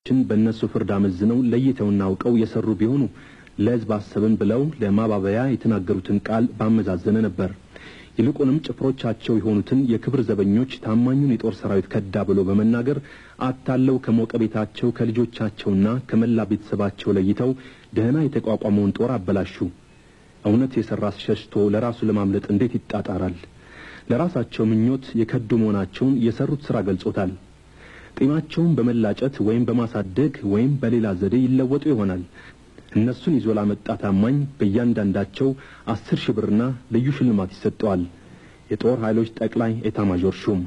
ችን በእነሱ ፍርድ አመዝነው ለይተውና አውቀው የሰሩ ቢሆኑ ለሕዝብ አሰብን ብለው ለማባበያ የተናገሩትን ቃል ባመዛዘነ ነበር። ይልቁንም ጭፍሮቻቸው የሆኑትን የክብር ዘበኞች ታማኙን የጦር ሰራዊት ከዳ ብሎ በመናገር አታለው ከሞቀ ቤታቸው ከልጆቻቸውና ከመላ ቤተሰባቸው ለይተው ደህና የተቋቋመውን ጦር አበላሹ። እውነት የሠራ ሸሽቶ ለራሱ ለማምለጥ እንዴት ይጣጣራል? ለራሳቸው ምኞት የከዱ መሆናቸውን የሰሩት ሥራ ገልጾታል። ጢማቸውን በመላጨት ወይም በማሳደግ ወይም በሌላ ዘዴ ይለወጡ ይሆናል። እነሱን ይዞ ላመጣ ታማኝ በእያንዳንዳቸው አስር ሺህ ብርና ልዩ ሽልማት ይሰጠዋል። የጦር ኃይሎች ጠቅላይ ኤታማዦር ሹም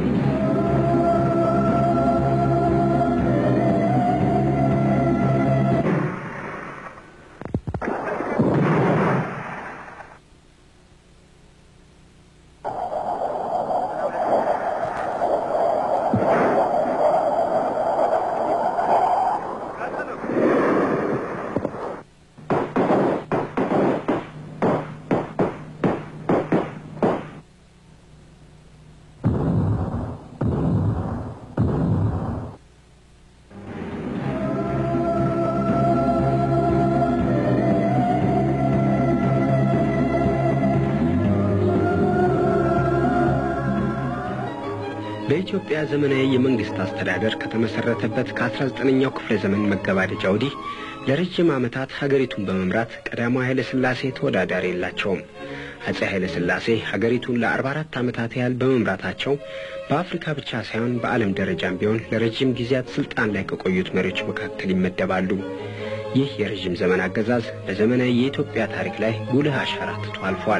በኢትዮጵያ ዘመናዊ የመንግስት አስተዳደር ከተመሰረተበት ከ19ኛው ክፍለ ዘመን መገባደጃ ወዲህ ለረጅም ዓመታት ሀገሪቱን በመምራት ቀዳማዊ ኃይለ ሥላሴ ተወዳዳሪ የላቸውም። አጼ ኃይለ ሥላሴ ሀገሪቱን ለ44 ዓመታት ያህል በመምራታቸው በአፍሪካ ብቻ ሳይሆን በዓለም ደረጃም ቢሆን ለረጅም ጊዜያት ስልጣን ላይ ከቆዩት መሪዎች መካከል ይመደባሉ። ይህ የረዥም ዘመን አገዛዝ በዘመናዊ የኢትዮጵያ ታሪክ ላይ ጉልህ አሻራ ትቶ አልፏል።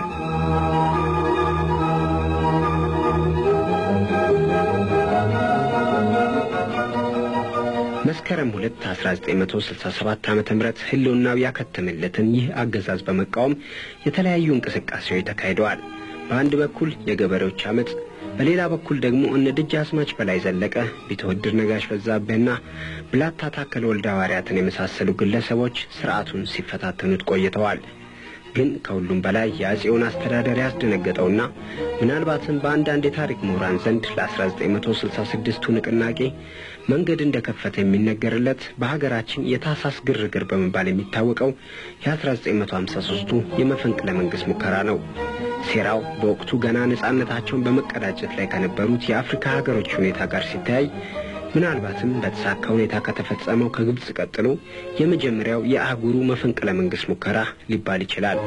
መስከረም 2 1967 ዓመተ ምህረት ህልውናው ያከተመለትን ይህ አገዛዝ በመቃወም የተለያዩ እንቅስቃሴዎች ተካሂደዋል። በአንድ በኩል የገበሬዎች አመፅ፣ በሌላ በኩል ደግሞ እነ ደጃዝማች በላይ ዘለቀ፣ ቢተወድር ነጋሽ በዛብህና ብላታ ታከለ ወልደ ሐዋርያትን የመሳሰሉ ግለሰቦች ስርዓቱን ሲፈታተኑት ቆይተዋል። ግን ከሁሉም በላይ የአጼውን አስተዳደር ያስደነገጠውና ምናልባትም በአንዳንድ የታሪክ ምሁራን ዘንድ ለ1966ቱ ንቅናቄ መንገድ እንደከፈተ የሚነገርለት በሀገራችን የታህሳስ ግርግር በመባል የሚታወቀው የ1953ቱ የመፈንቅለ መንግሥት ሙከራ ነው። ሴራው በወቅቱ ገና ነጻነታቸውን በመቀዳጀት ላይ ከነበሩት የአፍሪካ ሀገሮች ሁኔታ ጋር ሲተያይ ምናልባትም በተሳካ ሁኔታ ከተፈጸመው ከግብፅ ቀጥሎ የመጀመሪያው የአህጉሩ መፈንቅለ መንግሥት ሙከራ ሊባል ይችላል።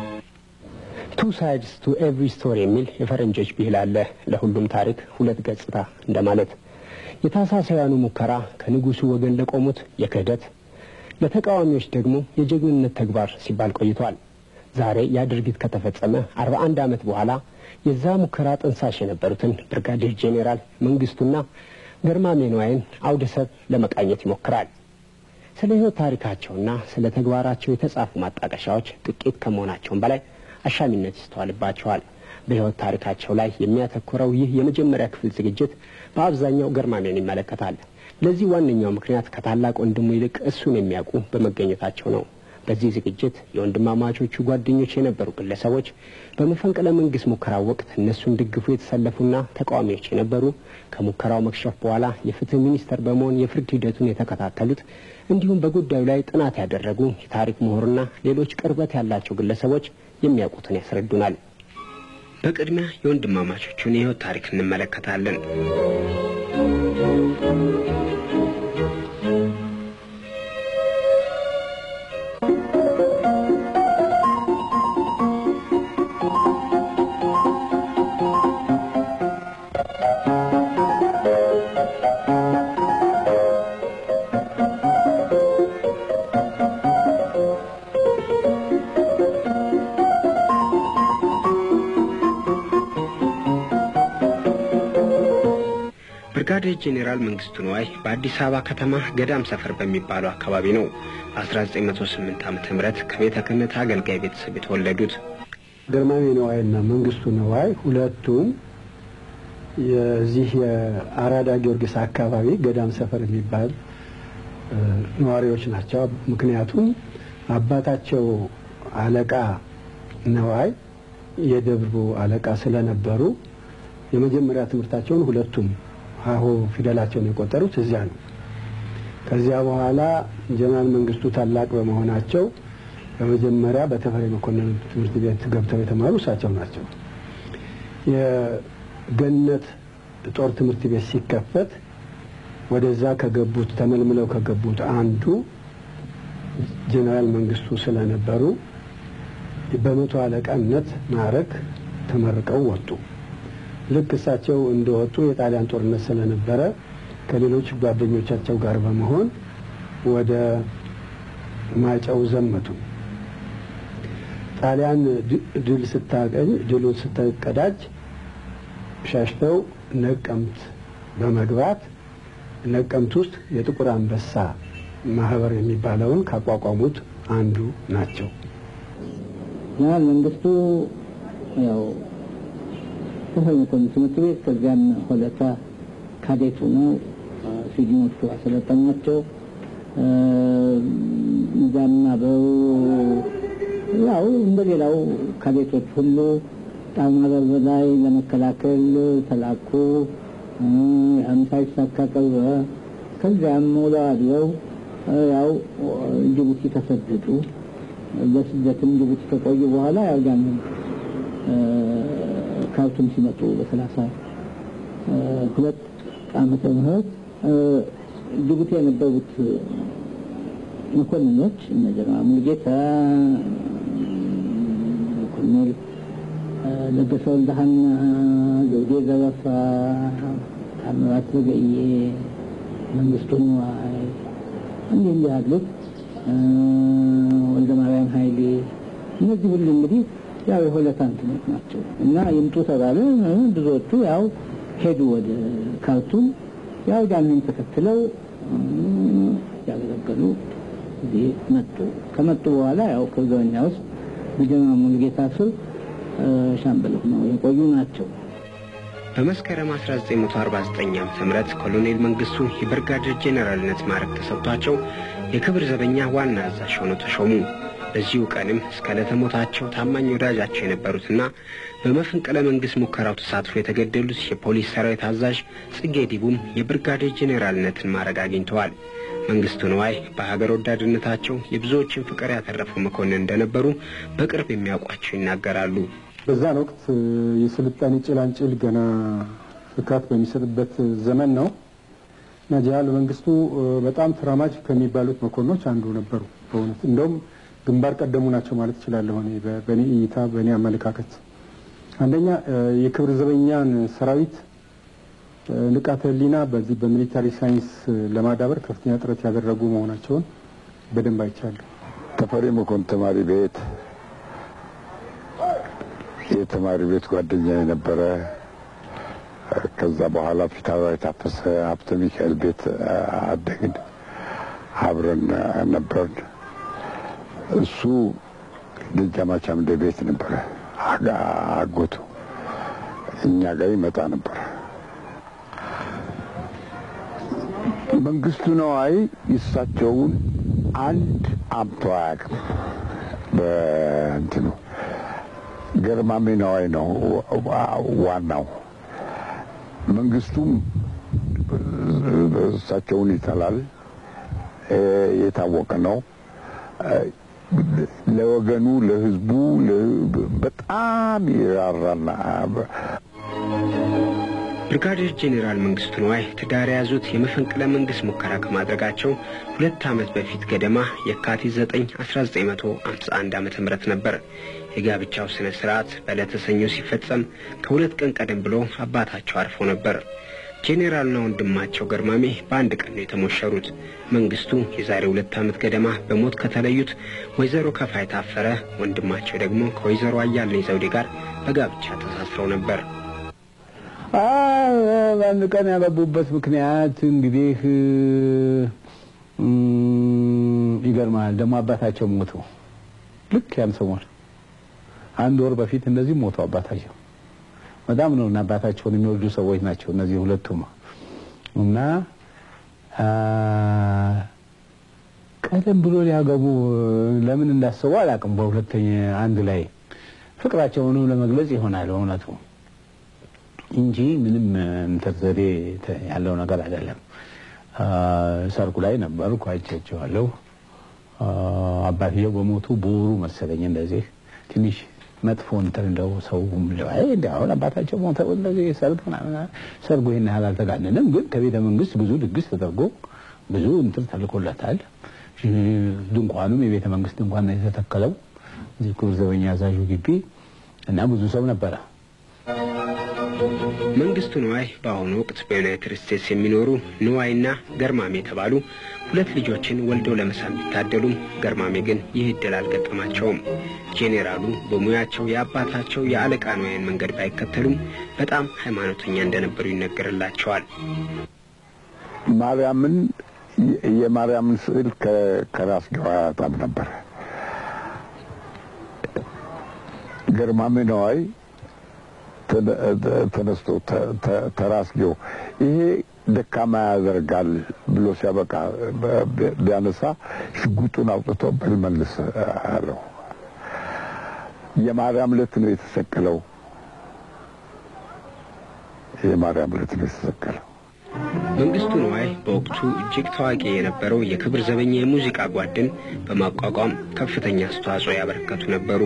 ቱ ሳይድስ ቱ ኤቭሪ ስቶሪ የሚል የፈረንጆች ብሂል አለ። ለሁሉም ታሪክ ሁለት ገጽታ እንደማለት። የታህሳሳውያኑ ሙከራ ከንጉሱ ወገን ለቆሙት የክህደት ለተቃዋሚዎች ደግሞ የጀግንነት ተግባር ሲባል ቆይቷል። ዛሬ ያ ድርጊት ከተፈጸመ አርባ አንድ ዓመት በኋላ የዛ ሙከራ ጥንሳሽ የነበሩትን ብርጋዴር ጄኔራል መንግስቱና ገርማሜ ነዋይን አውደ ሰብ ለመቃኘት ይሞክራል። ስለ ሕይወት ታሪካቸውና ስለ ተግባራቸው የተጻፉ ማጣቀሻዎች ጥቂት ከመሆናቸውም በላይ አሻሚነት ይስተዋልባቸዋል። በሕይወት ታሪካቸው ላይ የሚያተኩረው ይህ የመጀመሪያ ክፍል ዝግጅት በአብዛኛው ገርማሜን ይመለከታል። ለዚህ ዋነኛው ምክንያት ከታላቅ ወንድሙ ይልቅ እሱን የሚያውቁ በመገኘታቸው ነው። በዚህ ዝግጅት የወንድማማቾቹ ጓደኞች የነበሩ ግለሰቦች በመፈንቅለ መንግስት ሙከራው ወቅት እነሱን ደግፉ የተሰለፉና ተቃዋሚዎች የነበሩ ከሙከራው መክሸፍ በኋላ የፍትህ ሚኒስተር በመሆን የፍርድ ሂደቱን የተከታተሉት እንዲሁም በጉዳዩ ላይ ጥናት ያደረጉ የታሪክ ምሁርና ሌሎች ቅርበት ያላቸው ግለሰቦች የሚያውቁትን ያስረዱናል። በቅድሚያ የወንድማማቾቹን የሕይወት ታሪክ እንመለከታለን። ብርጋዴር ጄኔራል መንግስቱ ነዋይ በአዲስ አበባ ከተማ ገዳም ሰፈር በሚባለው አካባቢ ነው 1908 ዓመተ ምህረት ከቤተ ክህነት አገልጋይ ቤተሰብ የተወለዱት። ግርማሜ ነዋይና መንግስቱ ነዋይ ሁለቱም የዚህ የአራዳ ጊዮርጊስ አካባቢ ገዳም ሰፈር የሚባል ነዋሪዎች ናቸው። ምክንያቱም አባታቸው አለቃ ነዋይ የደብሩ አለቃ ስለነበሩ የመጀመሪያ ትምህርታቸውን ሁለቱም ሀሁ ፊደላቸውን የቆጠሩት እዚያ ነው። ከዚያ በኋላ ጀነራል መንግስቱ ታላቅ በመሆናቸው በመጀመሪያ በተፈሪ መኮንን ትምህርት ቤት ገብተው የተማሩ እሳቸው ናቸው። የገነት ጦር ትምህርት ቤት ሲከፈት ወደዛ ከገቡት ተመልምለው ከገቡት አንዱ ጀነራል መንግስቱ ስለነበሩ በመቶ አለቃነት ማዕረግ ተመርቀው ወጡ። ልክ እሳቸው እንደወጡ የጣሊያን ጦርነት ስለነበረ ከሌሎች ጓደኞቻቸው ጋር በመሆን ወደ ማይጨው ዘመቱ። ጣሊያን ድል ስታገኝ ድሉን ስትቀዳጅ ሸሽተው ነቀምት በመግባት ነቀምት ውስጥ የጥቁር አንበሳ ማህበር የሚባለውን ካቋቋሙት አንዱ ናቸው። ጀነራል መንግስቱ ያው ተፈሪ መኮንን ትምህርት ቤት ከዚያም ሆለታ ካዴቱ ነው ስዊድኖቹ አሰለጠኗቸው። እዛም አብረው ያው እንደሌላው ካዴቶች ሁሉ ጣና በር ላይ ለመከላከል ተላኩ። ያም ሳይሳካ ቀረ። ከዚያም ውለው አድረው ያው ጅቡቲ ተሰደዱ። በስደትም ጅቡቲ ከቆዩ በኋላ ያው ያንን ካርቱም ሲመጡ በሰላሳ ሁለት ዓመተ ምህረት ጅቡቲ የነበሩት መኮንኖች እነ ጀነራል ሙሉጌታ፣ ኮሎኔል ለገሰ ወልደሃና፣ ዘውዴ ዘረፋ፣ ታምራት ዘገየ፣ መንግስቱ ንዋይ እንዲህ እንዲህ ያሉት ወልደ ማርያም ኃይሌ እነዚህ ሁሉ እንግዲህ ያው የሆለታ እንትኖች ናቸው እና ይምጡ ተባለ። ብዙዎቹ ያው ሄዱ ወደ ካርቱም። ያው ያንን ተከትለው ያገለገሉ እዚህ መጡ። ከመጡ በኋላ ያው ከዘበኛ ውስጥ በጀነራል ሙሉጌታ ስር ሻምበል ሆነው የቆዩ ናቸው። በመስከረም 1949 ዓ.ም ኮሎኔል መንግስቱ የብርጋዴር ጄኔራልነት ማዕረግ ተሰጥቷቸው የክብር ዘበኛ ዋና አዛዥ ሆነው ተሾሙ። በዚሁ ቀንም እስከ ዕለተ ሞታቸው ታማኝ ወዳጃቸው የነበሩትና በመፈንቅለ መንግሥት ሙከራው ተሳትፎ የተገደሉት የፖሊስ ሰራዊት አዛዥ ጽጌ ዲቡም የብርጋዴር ጄኔራልነትን ማዕረግ አግኝተዋል። መንግስቱ ነዋይ በሀገር ወዳድነታቸው የብዙዎችን ፍቅር ያተረፉ መኮንን እንደነበሩ በቅርብ የሚያውቋቸው ይናገራሉ። በዛን ወቅት የስልጣኔ ጭላንጭል ገና ፍካት በሚሰጥበት ዘመን ነው እና ጀነራል መንግስቱ በጣም ተራማጅ ከሚባሉት መኮንኖች አንዱ ነበሩ። በእውነት እንደውም ግንባር ቀደሙ ናቸው ማለት እችላለሁ። እኔ በእኔ እይታ፣ በእኔ አመለካከት አንደኛ የክብር ዘበኛን ሰራዊት ንቃተ ህሊና በዚህ በሚሊታሪ ሳይንስ ለማዳበር ከፍተኛ ጥረት ያደረጉ መሆናቸውን በደንብ አይቻለሁ። ተፈሪ መኮንን ተማሪ ቤት የተማሪ ቤት ጓደኛ የነበረ ከዛ በኋላ ፊታውራሪ ታፈሰ ሀብተ ሚካኤል ቤት አደግን፣ አብረን ነበርን። እሱ ደጃዝማች አምደ ቤት ነበረ አጎቱ፣ እኛ ጋር ይመጣ ነበር። መንግስቱ ነዋይ የእሳቸውን አንድ አምቶ አያውቅም። በእንትኑ ገርማሜ ነዋይ ነው ዋናው። መንግስቱም እሳቸውን ይጠላል፣ የታወቀ ነው። ለወገኑ ለህዝቡ በጣም ይራራና ብርጋዴር ጄኔራል መንግስቱ ነዋይ ትዳር የያዙት የመፈንቅለ መንግስት ሙከራ ከማድረጋቸው ሁለት ዓመት በፊት ገደማ የካቲት 9 1951 ዓ ም ነበር። የጋብቻው ስነ ስርዓት በዕለተ ሰኞ ሲፈጸም ከሁለት ቀን ቀደም ብሎ አባታቸው አርፎ ነበር። ጄኔራልና ወንድማቸው ገርማሜ በአንድ ቀን ነው የተሞሸሩት። መንግስቱ የዛሬ ሁለት ዓመት ገደማ በሞት ከተለዩት ወይዘሮ ከፋይ ታፈረ፣ ወንድማቸው ደግሞ ከወይዘሮ አያልነኝ ዘውዴ ጋር በጋብቻ ተሳስረው ነበር። በአንድ ቀን ያገቡበት ምክንያት እንግዲህ ይገርማል። ደግሞ አባታቸው ሞቱ። ልክ ያን ሰሞን አንድ ወር በፊት እንደዚህ ሞቱ አባታቸው። በጣም ነው እና አባታቸውን የሚወዱ ሰዎች ናቸው እነዚህ ሁለቱም እና ቀደም ብሎ ሊያገቡ ለምን እንዳሰቡ አላውቅም። በሁለተኛ አንድ ላይ ፍቅራቸውንም ለመግለጽ ይሆናል በእውነቱ እንጂ ምንም እንትን ዘዴ ያለው ነገር አይደለም። ሰርጉ ላይ ነበርኩ፣ አይቻቸዋለሁ። አባትየው በሞቱ በወሩ መሰለኝ እንደዚህ ትንሽ መጥፎ እንትን እንደው ሰው እንደ አሁን አባታቸው ሞተ እንደዚህ ሰርግ ምናምን ሰርጉ ይሄን ያህል አልተጋነንም፣ ግን ከቤተ መንግስት ብዙ ድግስ ተደርጎ ብዙ እንትን ተልኮለታል። ድንኳኑም የቤተ መንግስት ድንኳን ነው የተተከለው እዚህ ክቡር ዘበኛ አዛዡ ግቢ እና ብዙ ሰው ነበረ። መንግስቱ ንዋይ በአሁኑ ወቅት በዩናይትድ ስቴትስ የሚኖሩ ንዋይና ገርማሜ የተባሉ ሁለት ልጆችን ወልደው ለመሳም ቢታደሉም ገርማሜ ግን ይህ እድል አልገጠማቸውም። ጄኔራሉ በሙያቸው የአባታቸው የአለቃ ንዋይን መንገድ ባይከተሉም በጣም ሃይማኖተኛ እንደነበሩ ይነገርላቸዋል። ማርያምን የማርያምን ስዕል ከራስጌው አያጣም ነበር። ገርማሜ ነዋይ ተነስቶ ተራስጌው ይሄ ደካማ ያደርጋል ብሎ ሲያበቃ ቢያነሳ ሽጉጡን አውጥቶ በልመልስ አለው። የማርያም ዕለት ነው የተሰቀለው። የማርያም ዕለት ነው የተሰቀለው። መንግስቱ ንዋይ በወቅቱ እጅግ ታዋቂ የነበረው የክብር ዘበኛ የሙዚቃ ጓድን በማቋቋም ከፍተኛ አስተዋጽኦ ያበረከቱ ነበሩ።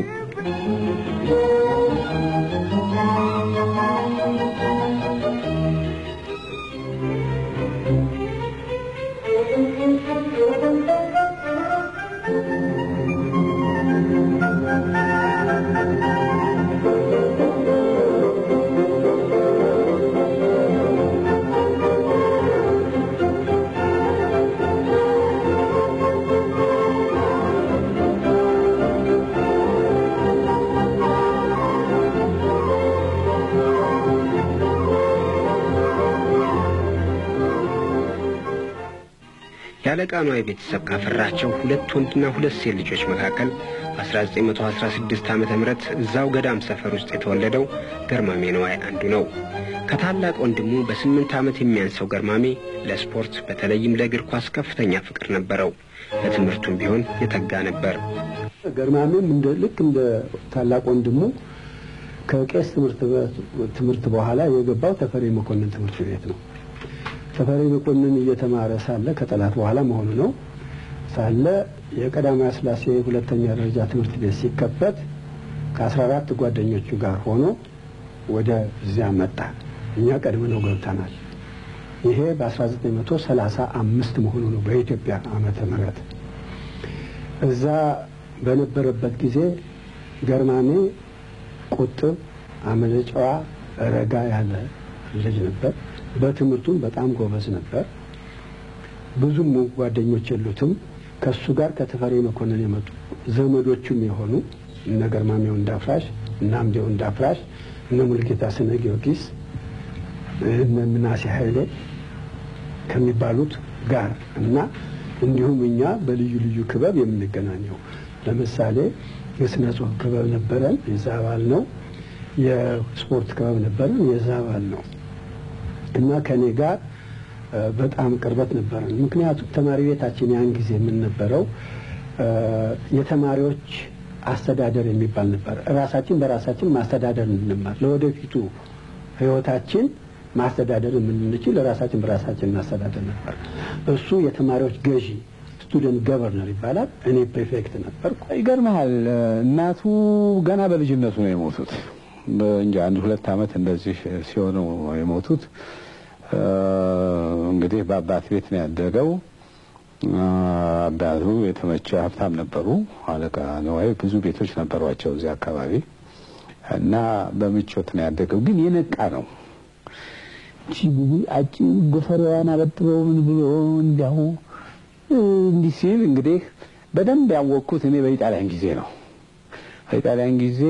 የአለቃ ንዋይ ቤተሰብ ካፈራቸው ሁለት ወንድና ሁለት ሴት ልጆች መካከል በ1916 ዓ ም እዛው ገዳም ሰፈር ውስጥ የተወለደው ገርማሜ ንዋይ አንዱ ነው። ከታላቅ ወንድሙ በስምንት ዓመት የሚያንሰው ገርማሜ ለስፖርት በተለይም ለእግር ኳስ ከፍተኛ ፍቅር ነበረው። ለትምህርቱም ቢሆን የተጋ ነበር። ገርማሜም እንደ ልክ እንደ ታላቅ ወንድሙ ከቄስ ትምህርት በኋላ የገባው ተፈሪ መኮንን ትምህርት ቤት ነው። ተፈሪ መኮንን እየተማረ ሳለ ከጠላት በኋላ መሆኑ ነው ሳለ የቀዳማዊ ሥላሴ ሁለተኛ ደረጃ ትምህርት ቤት ሲከፈት ከአስራ አራት ጓደኞቹ ጋር ሆኖ ወደ እዚያ መጣ። እኛ ቀድመ ነው ገብተናል። ይሄ በ1935 መሆኑ ነው በኢትዮጵያ ዓመተ ምህረት እዛ በነበረበት ጊዜ ገርማሜ ቁጥብ፣ አመለጨዋ፣ ረጋ ያለ ልጅ ነበር። በትምህርቱም በጣም ጎበዝ ነበር። ብዙም ጓደኞች የሉትም። ከሱ ጋር ከተፈሪ መኮንን የመጡ ዘመዶቹም የሆኑ እነ ገርማሜው እንዳፍራሽ፣ እነ አምዴው እንዳፍራሽ፣ እነ ሙልጌታ ስነ ጊዮርጊስ፣ እነ ምናሴ ኃይሌ ከሚባሉት ጋር እና እንዲሁም እኛ በልዩ ልዩ ክበብ የምንገናኘው ለምሳሌ የስነ ጽሁፍ ክበብ ነበረን፣ የዛ አባል ነው። የስፖርት ክበብ ነበረን፣ የዛ አባል ነው። እና ከኔ ጋር በጣም ቅርበት ነበረን። ምክንያቱም ተማሪ ቤታችን ያን ጊዜ የምንነበረው የተማሪዎች አስተዳደር የሚባል ነበር። ራሳችን በራሳችን ማስተዳደር እንማር፣ ለወደፊቱ ህይወታችን ማስተዳደር የምንችል ራሳችን በራሳችን ማስተዳደር ነበር። እሱ የተማሪዎች ገዢ ስቱደንት ገቨርነር ይባላል። እኔ ፕሬፌክት ነበርኩ። ይገርመሃል፣ እናቱ ገና በልጅነቱ ነው የሞቱት። እንጂ አንድ ሁለት ዓመት እንደዚህ ሲሆኑ የሞቱት። እንግዲህ በአባት ቤት ነው ያደገው። አባቱ የተመቸ ሀብታም ነበሩ። አለቃ ነዋይ ብዙ ቤቶች ነበሯቸው እዚህ አካባቢ እና በምቾት ነው ያደገው። ግን የነቃ ነው። አጭ ጎፈሬዋን አበጥበው ምን ብሎ እንዲያው እንዲህ ሲል እንግዲህ በደንብ ያወቅኩት እኔ በኢጣሊያን ጊዜ ነው። በኢጣሊያን ጊዜ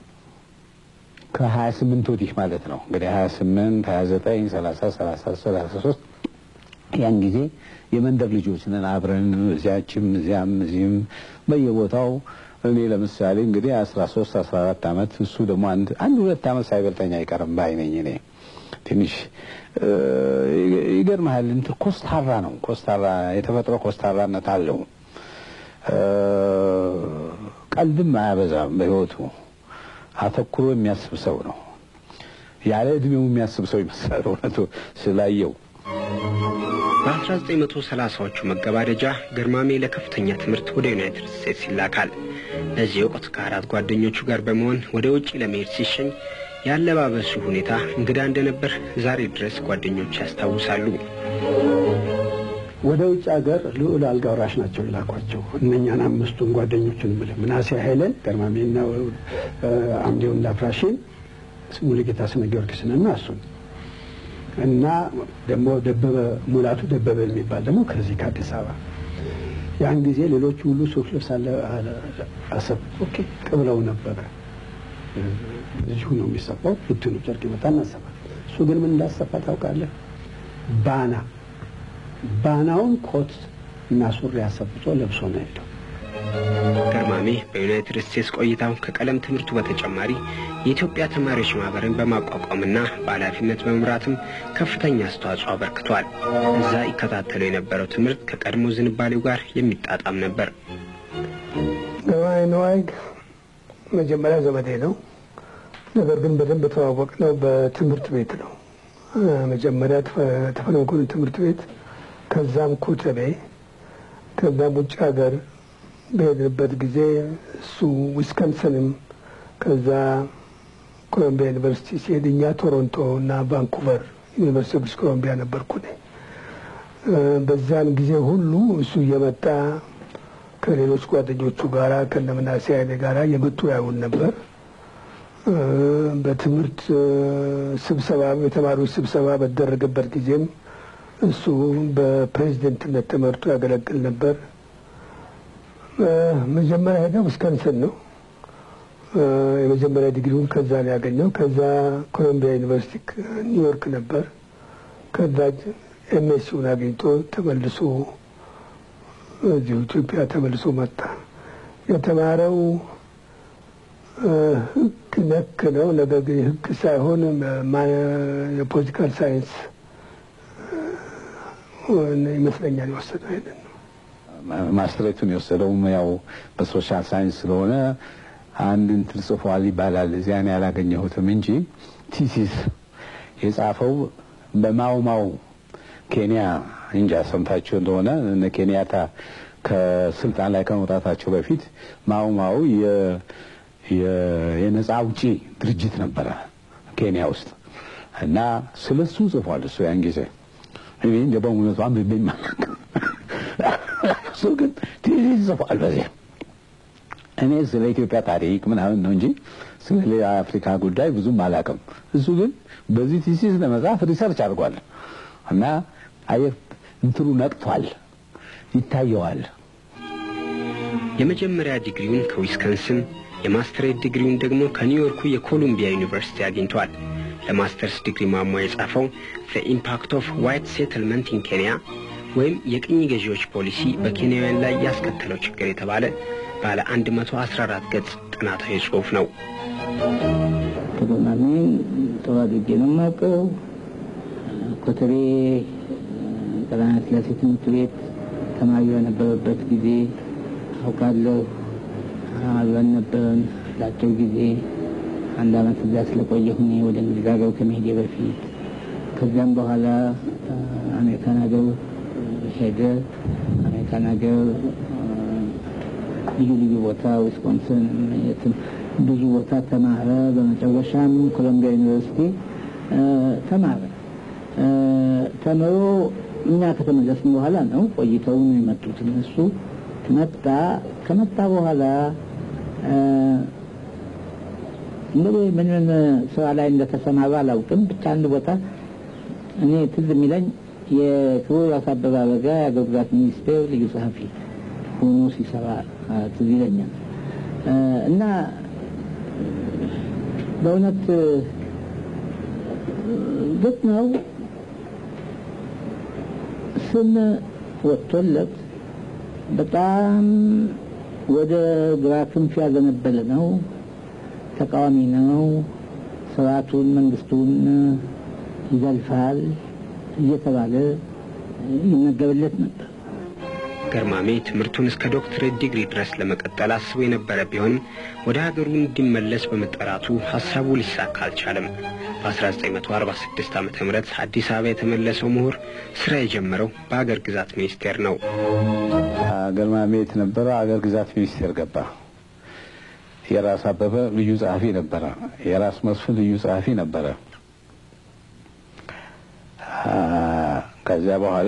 ከሀያ ስምንት ወዲህ ማለት ነው እንግዲህ ሀያ ስምንት ሀያ ዘጠኝ ሰላሳ ሰላሳ ሰላሳ ሶስት ያን ጊዜ የመንደር ልጆች ነን አብረን እዚያችም እዚያም እዚህም በየቦታው እኔ ለምሳሌ እንግዲህ አስራ ሶስት አስራ አራት አመት እሱ ደግሞ አንድ አንድ ሁለት አመት ሳይበልጠኝ አይቀርም ባይ ነኝ እኔ ትንሽ ይገርምሃል እንትን ኮስታራ ነው ኮስታራ የተፈጥሮ ኮስታራነት አለው ቀልድም አያበዛም በህይወቱ አተኩሮ የሚያስብ ሰው ነው ያለ እድሜው የሚያስብ ሰው ይመስላል እውነቱ ስላየው በ1930ዎቹ መገባደጃ ገርማሜ ለከፍተኛ ትምህርት ወደ ዩናይትድ ስቴትስ ይላካል። በዚህ ወቅት ከአራት ጓደኞቹ ጋር በመሆን ወደ ውጭ ለመሄድ ሲሸኝ ያለባበሱ ሁኔታ እንግዳ እንደነበር ዛሬ ድረስ ጓደኞች ያስታውሳሉ። ወደ ውጭ ሀገር ልዑል አልጋ ወራሽ ናቸው የላኳቸው እነኛን አምስቱን ጓደኞችን ብለህ ምናሴ ኃይለን ገርማሜና አምዴውን ላፍራሽን ሙሉጌታ ስነ ጊዮርጊስንና እሱን እና ደግሞ ደበበ ሙላቱ ደበበ የሚባል ደግሞ ከዚህ ከአዲስ አበባ ያን ጊዜ ሌሎቹ ሁሉ ሱፍ ልብስ አሰብ ኦኬ ቅብለው ነበረ። እዚሁ ነው የሚሰፋው። ብትኑ ጨርቅ ይመጣ እናሰፋ። እሱ ግን ምን እንዳሰፋ ታውቃለህ? ባና ባናውን ኮት እና ሱሪ አሰፍቶ ለብሶ ነው ሄደው። ገርማሜ በዩናይትድ ስቴትስ ቆይታው ከቀለም ትምህርቱ በተጨማሪ የኢትዮጵያ ተማሪዎች ማህበርን በማቋቋምና በኃላፊነት በመምራትም ከፍተኛ አስተዋጽኦ አበርክቷል። እዛ ይከታተለው የነበረው ትምህርት ከቀድሞ ዝንባሌው ጋር የሚጣጣም ነበር። ገርማሜ ነዋይ መጀመሪያ ዘመዴ ነው። ነገር ግን በደንብ ተዋወቅ ነው በትምህርት ቤት ነው። መጀመሪያ ተፈሪ መኮንን ትምህርት ቤት፣ ከዛም ኮተቤ፣ ከዛም ውጭ ሀገር በሄድንበት ጊዜ እሱ ዊስከንሰንም ከዛ ኮሎምቢያ ዩኒቨርሲቲ ሲሄድ እኛ ቶሮንቶ እና ቫንኩቨር ዩኒቨርሲቲ ብሪቲሽ ኮሎምቢያ ነበርኩ እኔ። በዛን ጊዜ ሁሉ እሱ እየመጣ ከሌሎች ጓደኞቹ ጋራ ከነምናሴ ኃይሌ ጋራ የመጡ ያዩን ነበር። በትምህርት ስብሰባ የተማሪዎች ስብሰባ በተደረገበት ጊዜም እሱ በፕሬዚደንትነት ተመርጦ ያገለግል ነበር። መጀመሪያ ሄደው ዊስከንሰን ነው የመጀመሪያ ዲግሪውን ከዛ ነው ያገኘው። ከዛ ኮሎምቢያ ዩኒቨርሲቲ ኒውዮርክ ነበር። ከዛ ኤምኤስሲውን አግኝቶ ተመልሶ እዚሁ ኢትዮጵያ ተመልሶ መጣ። የተማረው ሕግ ነክ ነው። ነገር ግን ሕግ ሳይሆን የፖለቲካል ሳይንስ ይመስለኛል የወሰደው ይሄንን ነው። ማስትሬቱን የወሰደውም ያው በሶሻል ሳይንስ ስለሆነ አንድ እንትን ጽፏል ይባላል። እዚያን ያላገኘሁትም እንጂ ቲሲስ የጻፈው በማውማው ኬንያ እንጃ ሰምታችሁ እንደሆነ እነ ኬንያታ ከስልጣን ላይ ከመውጣታቸው በፊት ማውማው የነጻ አውጪ ድርጅት ነበረ ኬንያ ውስጥ እና ስለሱ ጽፏል። እሱ ያን ጊዜ እኔ እንደ በእውነቱ አንብቤ ማለት እሱ ግን ቲሲስ ጽፏል በዚህ እኔ ስለ ኢትዮጵያ ታሪክ ምናምን ነው እንጂ ስለ ሌላ አፍሪካ ጉዳይ ብዙም አላውቅም። እሱ ግን በዚህ ቲሲስ ለመጻፍ ሪሰርች አድርጓል እና አየህ እንትኑ ነቅቷል፣ ይታየዋል። የመጀመሪያ ዲግሪውን ከዊስከንስን የማስተሬት ዲግሪውን ደግሞ ከኒውዮርኩ የኮሎምቢያ ዩኒቨርሲቲ አግኝቷል። ለማስተርስ ዲግሪ ማሟ የጻፈው ዘ ኢምፓክት ኦፍ ዋይት ሴትልመንት ኢን ኬንያ ወይም የቅኝ ገዢዎች ፖሊሲ በኬንያውያን ላይ ያስከተለው ችግር የተባለ ባለ 114 ገጽ ጥናታዊ ጽሑፍ ነው። ከገርማሜን ጥሩ አድርጌ ነው የማውቀው። ኮተቤ ቀዳማዊ ሥላሴ ትምህርት ቤት ተማሪ በነበረበት ጊዜ አውቃለሁ። አብረን ነበርን ለአጭር ጊዜ አንድ አመት እዛ ስለቆየሁ እኔ ወደ እንግሊዝ ሀገር ከመሄዴ በፊት ከዚያም በኋላ አሜሪካን ሀገር ሄደ። አሜሪካን ሀገር ልዩ ልዩ ቦታ ዊስኮንሰን፣ የትም ብዙ ቦታ ተማረ። በመጨረሻም ኮሎምቢያ ዩኒቨርሲቲ ተማረ። ተምሮ እኛ ከተመለስን በኋላ ነው ቆይተው ነው የመጡት እነሱ። መጣ። ከመጣ በኋላ እንግዲህ ምን ምን ስራ ላይ እንደተሰማራ አላውቅም። ብቻ አንድ ቦታ እኔ ትዝ የሚለኝ የክቡር አቶ አበበ አረጋ የአገር ግዛት ሚኒስቴር ልዩ ጸሐፊ ሆኖ ሲሰራ ትዝ ይለኛል። እና በእውነት ግጥ ነው ስም ወጥቶለት በጣም ወደ ግራ ክንፍ ያዘነበለ ነው። ተቃዋሚ ነው። ስርዓቱን፣ መንግስቱን ይዘልፋል እየተባለ ይነገርለት ነበር። ገርማሜ ትምህርቱን እስከ ዶክትሬት ዲግሪ ድረስ ለመቀጠል አስቦ የነበረ ቢሆንም ወደ ሀገሩ እንዲመለስ በመጠራቱ ሀሳቡ ሊሳካ አልቻለም። በ1946 ዓ ም አዲስ አበባ የተመለሰው ምሁር ስራ የጀመረው በአገር ግዛት ሚኒስቴር ነው። ገርማሜ የት ነበረ? አገር ግዛት ሚኒስቴር ገባ። የራስ አበበ ልዩ ጸሐፊ ነበረ። የራስ መስፍን ልዩ ጸሐፊ ነበረ። ከዚያ በኋላ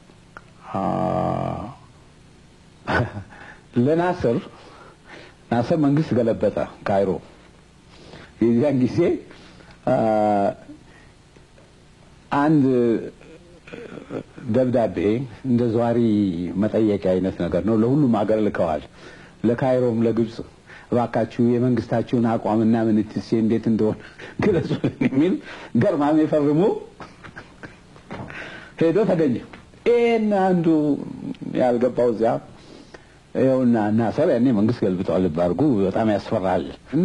ለናስር ናስር መንግስት ገለበጠ ካይሮ። የዚያን ጊዜ አንድ ደብዳቤ እንደ ዘዋሪ መጠየቂያ አይነት ነገር ነው። ለሁሉም አገር ልከዋል። ለካይሮም፣ ለግብፅ እባካችሁ የመንግስታችሁን አቋምና ምንትሴ እንዴት እንደሆነ ግለጹልን የሚል ገርማሜ ፈርሞ ሄዶ ተገኘ። ይህን አንዱ ያልገባው እዚያ ይኸውና ናሰር ያኔ መንግስት ገልብጠዋል። ልብ አድርጉ፣ በጣም ያስፈራል። እና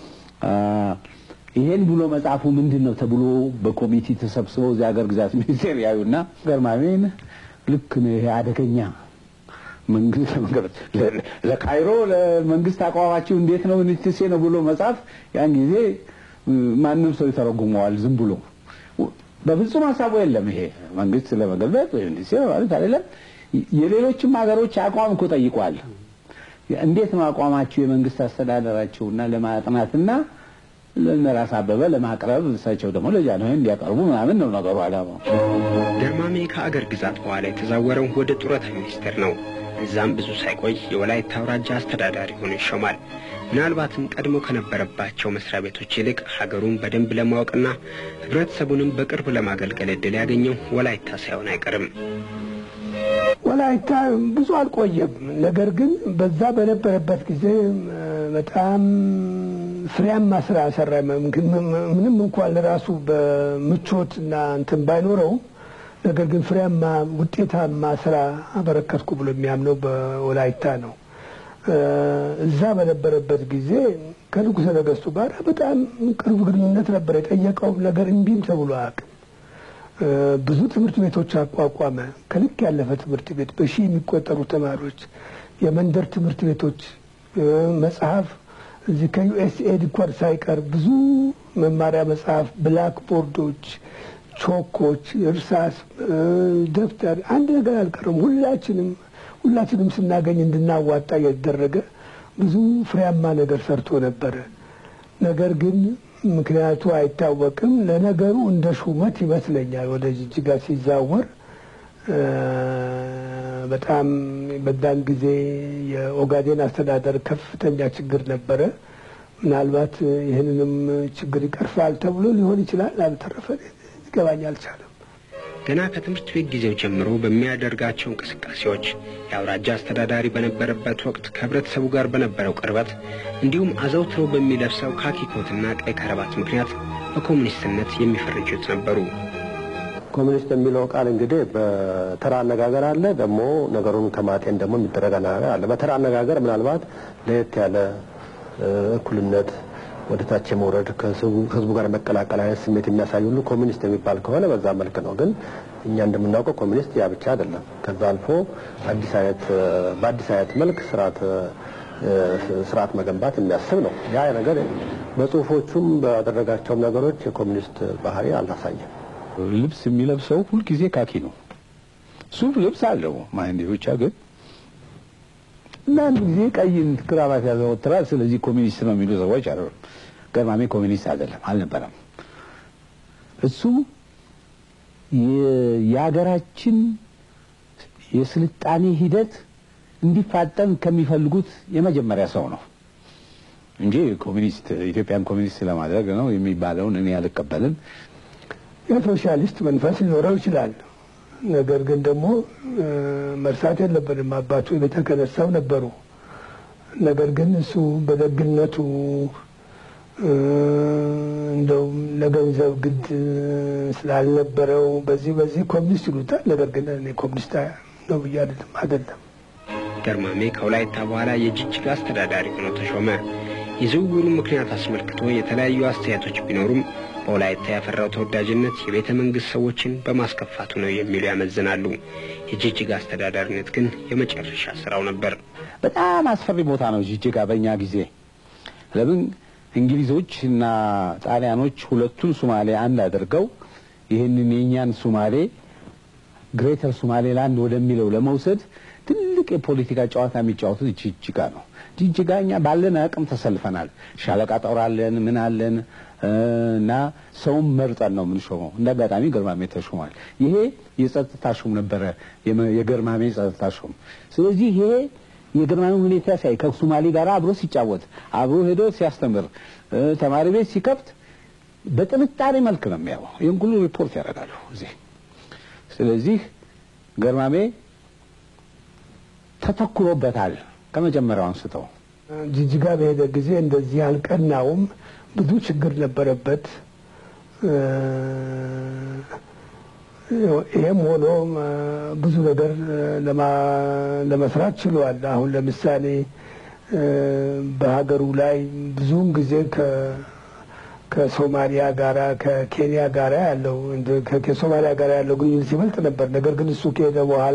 ይሄን ብሎ መጽሐፉ ምንድን ነው ተብሎ በኮሚቴ ተሰብስበው እዚህ ሀገር ግዛት ሚኒስቴር ያዩና ገርማሜን ልክ ነው ይሄ አደገኛ መንግስት ለካይሮ ለመንግስት አቋማችሁ እንዴት ነው ንትሴ ነው ብሎ መጽሐፍ ያን ጊዜ ማንም ሰው ይተረጉመዋል ዝም ብሎ በፍጹም ሀሳቡ የለም። ይሄ መንግስት ለመገልበጥ ወይ እንዲህ ማለት አይደለም። የሌሎችም ሀገሮች አቋም እኮ ጠይቋል። እንዴት ነው አቋማችሁ የመንግስት አስተዳደራችሁና ለማጥናትና ለነራስ አበበ ለማቅረብ እሳቸው ደግሞ ለጃንሆይ እንዲያቀርቡ ምናምን ነው ነገሩ አላማው። ገርማሜ ከአገር ግዛት በኋላ የተዛወረው ወደ ጡረታ ሚኒስቴር ነው። እዛም ብዙ ሳይቆይ የወላይታ አውራጃ አስተዳዳሪ ሆኖ ይሾማል። ምናልባትም ቀድሞ ከነበረባቸው መስሪያ ቤቶች ይልቅ ሀገሩን በደንብ ለማወቅና ህብረተሰቡንም በቅርብ ለማገልገል እድል ያገኘው ወላይታ ሳይሆን አይቀርም። ወላይታ ብዙ አልቆየም። ነገር ግን በዛ በነበረበት ጊዜ በጣም ፍሬያማ ስራ ሰራ። ምንም እንኳን ለራሱ በምቾት እና እንትን ባይኖረው ነገር ግን ፍሬያማ ውጤታማ ስራ አበረከትኩ ብሎ የሚያምነው በወላይታ ነው። እዛ በነበረበት ጊዜ ከንጉሠ ነገሥቱ ጋር በጣም ቅርብ ግንኙነት ነበር። የጠየቀው ነገር እምቢም ተብሎ አያውቅም። ብዙ ትምህርት ቤቶች አቋቋመ። ከልክ ያለፈ ትምህርት ቤት በሺህ የሚቆጠሩ ተማሪዎች፣ የመንደር ትምህርት ቤቶች፣ መጽሐፍ እዚህ ከዩኤስኤድ እንኳን ሳይቀር ብዙ መማሪያ መጽሐፍ፣ ብላክ ቦርዶች፣ ቾኮች፣ እርሳስ፣ ደብተር አንድ ነገር አልቀረም። ሁላችንም ሁላችንም ስናገኝ እንድናዋጣ እየተደረገ ብዙ ፍሬያማ ነገር ሰርቶ ነበረ። ነገር ግን ምክንያቱ አይታወቅም። ለነገሩ እንደ ሹመት ይመስለኛል ወደ ጅጅጋ ሲዛወር በጣም በዛን ጊዜ የኦጋዴን አስተዳደር ከፍተኛ ችግር ነበረ። ምናልባት ይህንንም ችግር ይቀርፋል ተብሎ ሊሆን ይችላል። አልተረፈ ሊገባኝ አልቻለም። ገና ከትምህርት ቤት ጊዜው ጀምሮ በሚያደርጋቸው እንቅስቃሴዎች የአውራጃ አስተዳዳሪ በነበረበት ወቅት ከህብረተሰቡ ጋር በነበረው ቅርበት እንዲሁም አዘውትሮ በሚለብሰው ካኪ ኮትና ቀይ ከረባት ምክንያት በኮሙኒስትነት የሚፈርጁት ነበሩ። ኮሚኒስት የሚለው ቃል እንግዲህ በተራ አነጋገር አለ፣ ደግሞ ነገሩን ከማጤን ደግሞ የሚደረግ አነጋገር አለ። በተራ አነጋገር ምናልባት ለየት ያለ እኩልነት ወደ ታች የመውረድ ከህዝቡ ጋር መቀላቀል አይነት ስሜት የሚያሳይ ሁሉ ኮሚኒስት የሚባል ከሆነ በዛ መልክ ነው። ግን እኛ እንደምናውቀው ኮሚኒስት ያ ብቻ አይደለም። ከዛ አልፎ አዲስ አይነት በአዲስ አይነት መልክ ስርዓት ስርዓት መገንባት የሚያስብ ነው። ያ ነገር በጽሁፎቹም ባደረጋቸውም ነገሮች የኮሚኒስት ባህሪ አላሳየም። ልብስ የሚለብሰው ሁልጊዜ ካኪ ነው። ሱፍ ልብስ አለው ማንዴ ብቻ ግን እና አንድ ጊዜ ቀይን ክራባት ያዘወትራል። ስለዚህ ኮሚኒስት ነው የሚሉ ሰዎች አሉ። ገርማሜ ኮሚኒስት አይደለም አልነበረም። እሱ የሀገራችን የስልጣኔ ሂደት እንዲፋጠን ከሚፈልጉት የመጀመሪያ ሰው ነው እንጂ ኮሚኒስት ኢትዮጵያን ኮሚኒስት ለማድረግ ነው የሚባለውን እኔ አልቀበልም። የሶሻሊስት መንፈስ ሊኖረው ይችላል። ነገር ግን ደግሞ መርሳት የለብንም አባቱ የቤተ ክህነት ሰው ነበሩ። ነገር ግን እሱ በደግነቱ እንደውም ለገንዘብ ግድ ስላልነበረው በዚህ በዚህ ኮሚኒስት ይሉታል። ነገር ግን እኔ ኮሚኒስት ነው ብዬ አይደለም አይደለም። ገርማሜ ከወላይታ በኋላ የጅጅጋ አስተዳዳሪ ሆኖ ተሾመ። የዝውውሩ ምክንያት አስመልክቶ የተለያዩ አስተያየቶች ቢኖሩም በወላይታ ያፈራው ተወዳጅነት የቤተ መንግሥት ሰዎችን በማስከፋቱ ነው የሚሉ ያመዝናሉ። የጅጅጋ አስተዳዳሪነት ግን የመጨረሻ ስራው ነበር። በጣም አስፈሪ ቦታ ነው ጅጅጋ በእኛ ጊዜ። ለምን እንግሊዞች እና ጣሊያኖች ሁለቱን ሱማሌ አንድ አድርገው ይህንን የእኛን ሱማሌ ግሬተር ሱማሌ ላንድ ወደሚለው ለመውሰድ ትልቅ የፖለቲካ ጨዋታ የሚጫወቱት ጅጅጋ ነው። ጅጅጋ እኛ ባለን አቅም ተሰልፈናል። ሻለቃ ጦር አለን፣ ምን አለን እና ሰውም መርጠን ነው የምንሾመው። እንደ አጋጣሚ ገርማሜ ተሾሟል። ይሄ የጸጥታ ሹም ነበረ፣ የገርማሜ ጸጥታ ሹም። ስለዚህ ይሄ የገርማሜ ሁኔታ ሲያይ ከሱማሌ ጋር አብሮ ሲጫወት አብሮ ሄዶ ሲያስተምር ተማሪ ቤት ሲከፍት በጥርጣሬ መልክ ነው የሚያው። ይህን ሁሉ ሪፖርት ያደርጋሉ እዚህ። ስለዚህ ገርማሜ ተተኩሮበታል ከመጀመሪያው አንስተው። ጅጅጋ በሄደ ጊዜ እንደዚህ አልቀናውም። ብዙ ችግር ነበረበት። ይህም ሆኖ ብዙ ነገር ለመስራት ችሏል። አሁን ለምሳሌ በሀገሩ ላይ ብዙውን ጊዜ ከሶማሊያ ጋራ ከኬንያ ጋራ ያለው ከሶማሊያ ጋራ ያለው ግንኙነት ይበልጥ ነበር። ነገር ግን እሱ ከሄደ በኋላ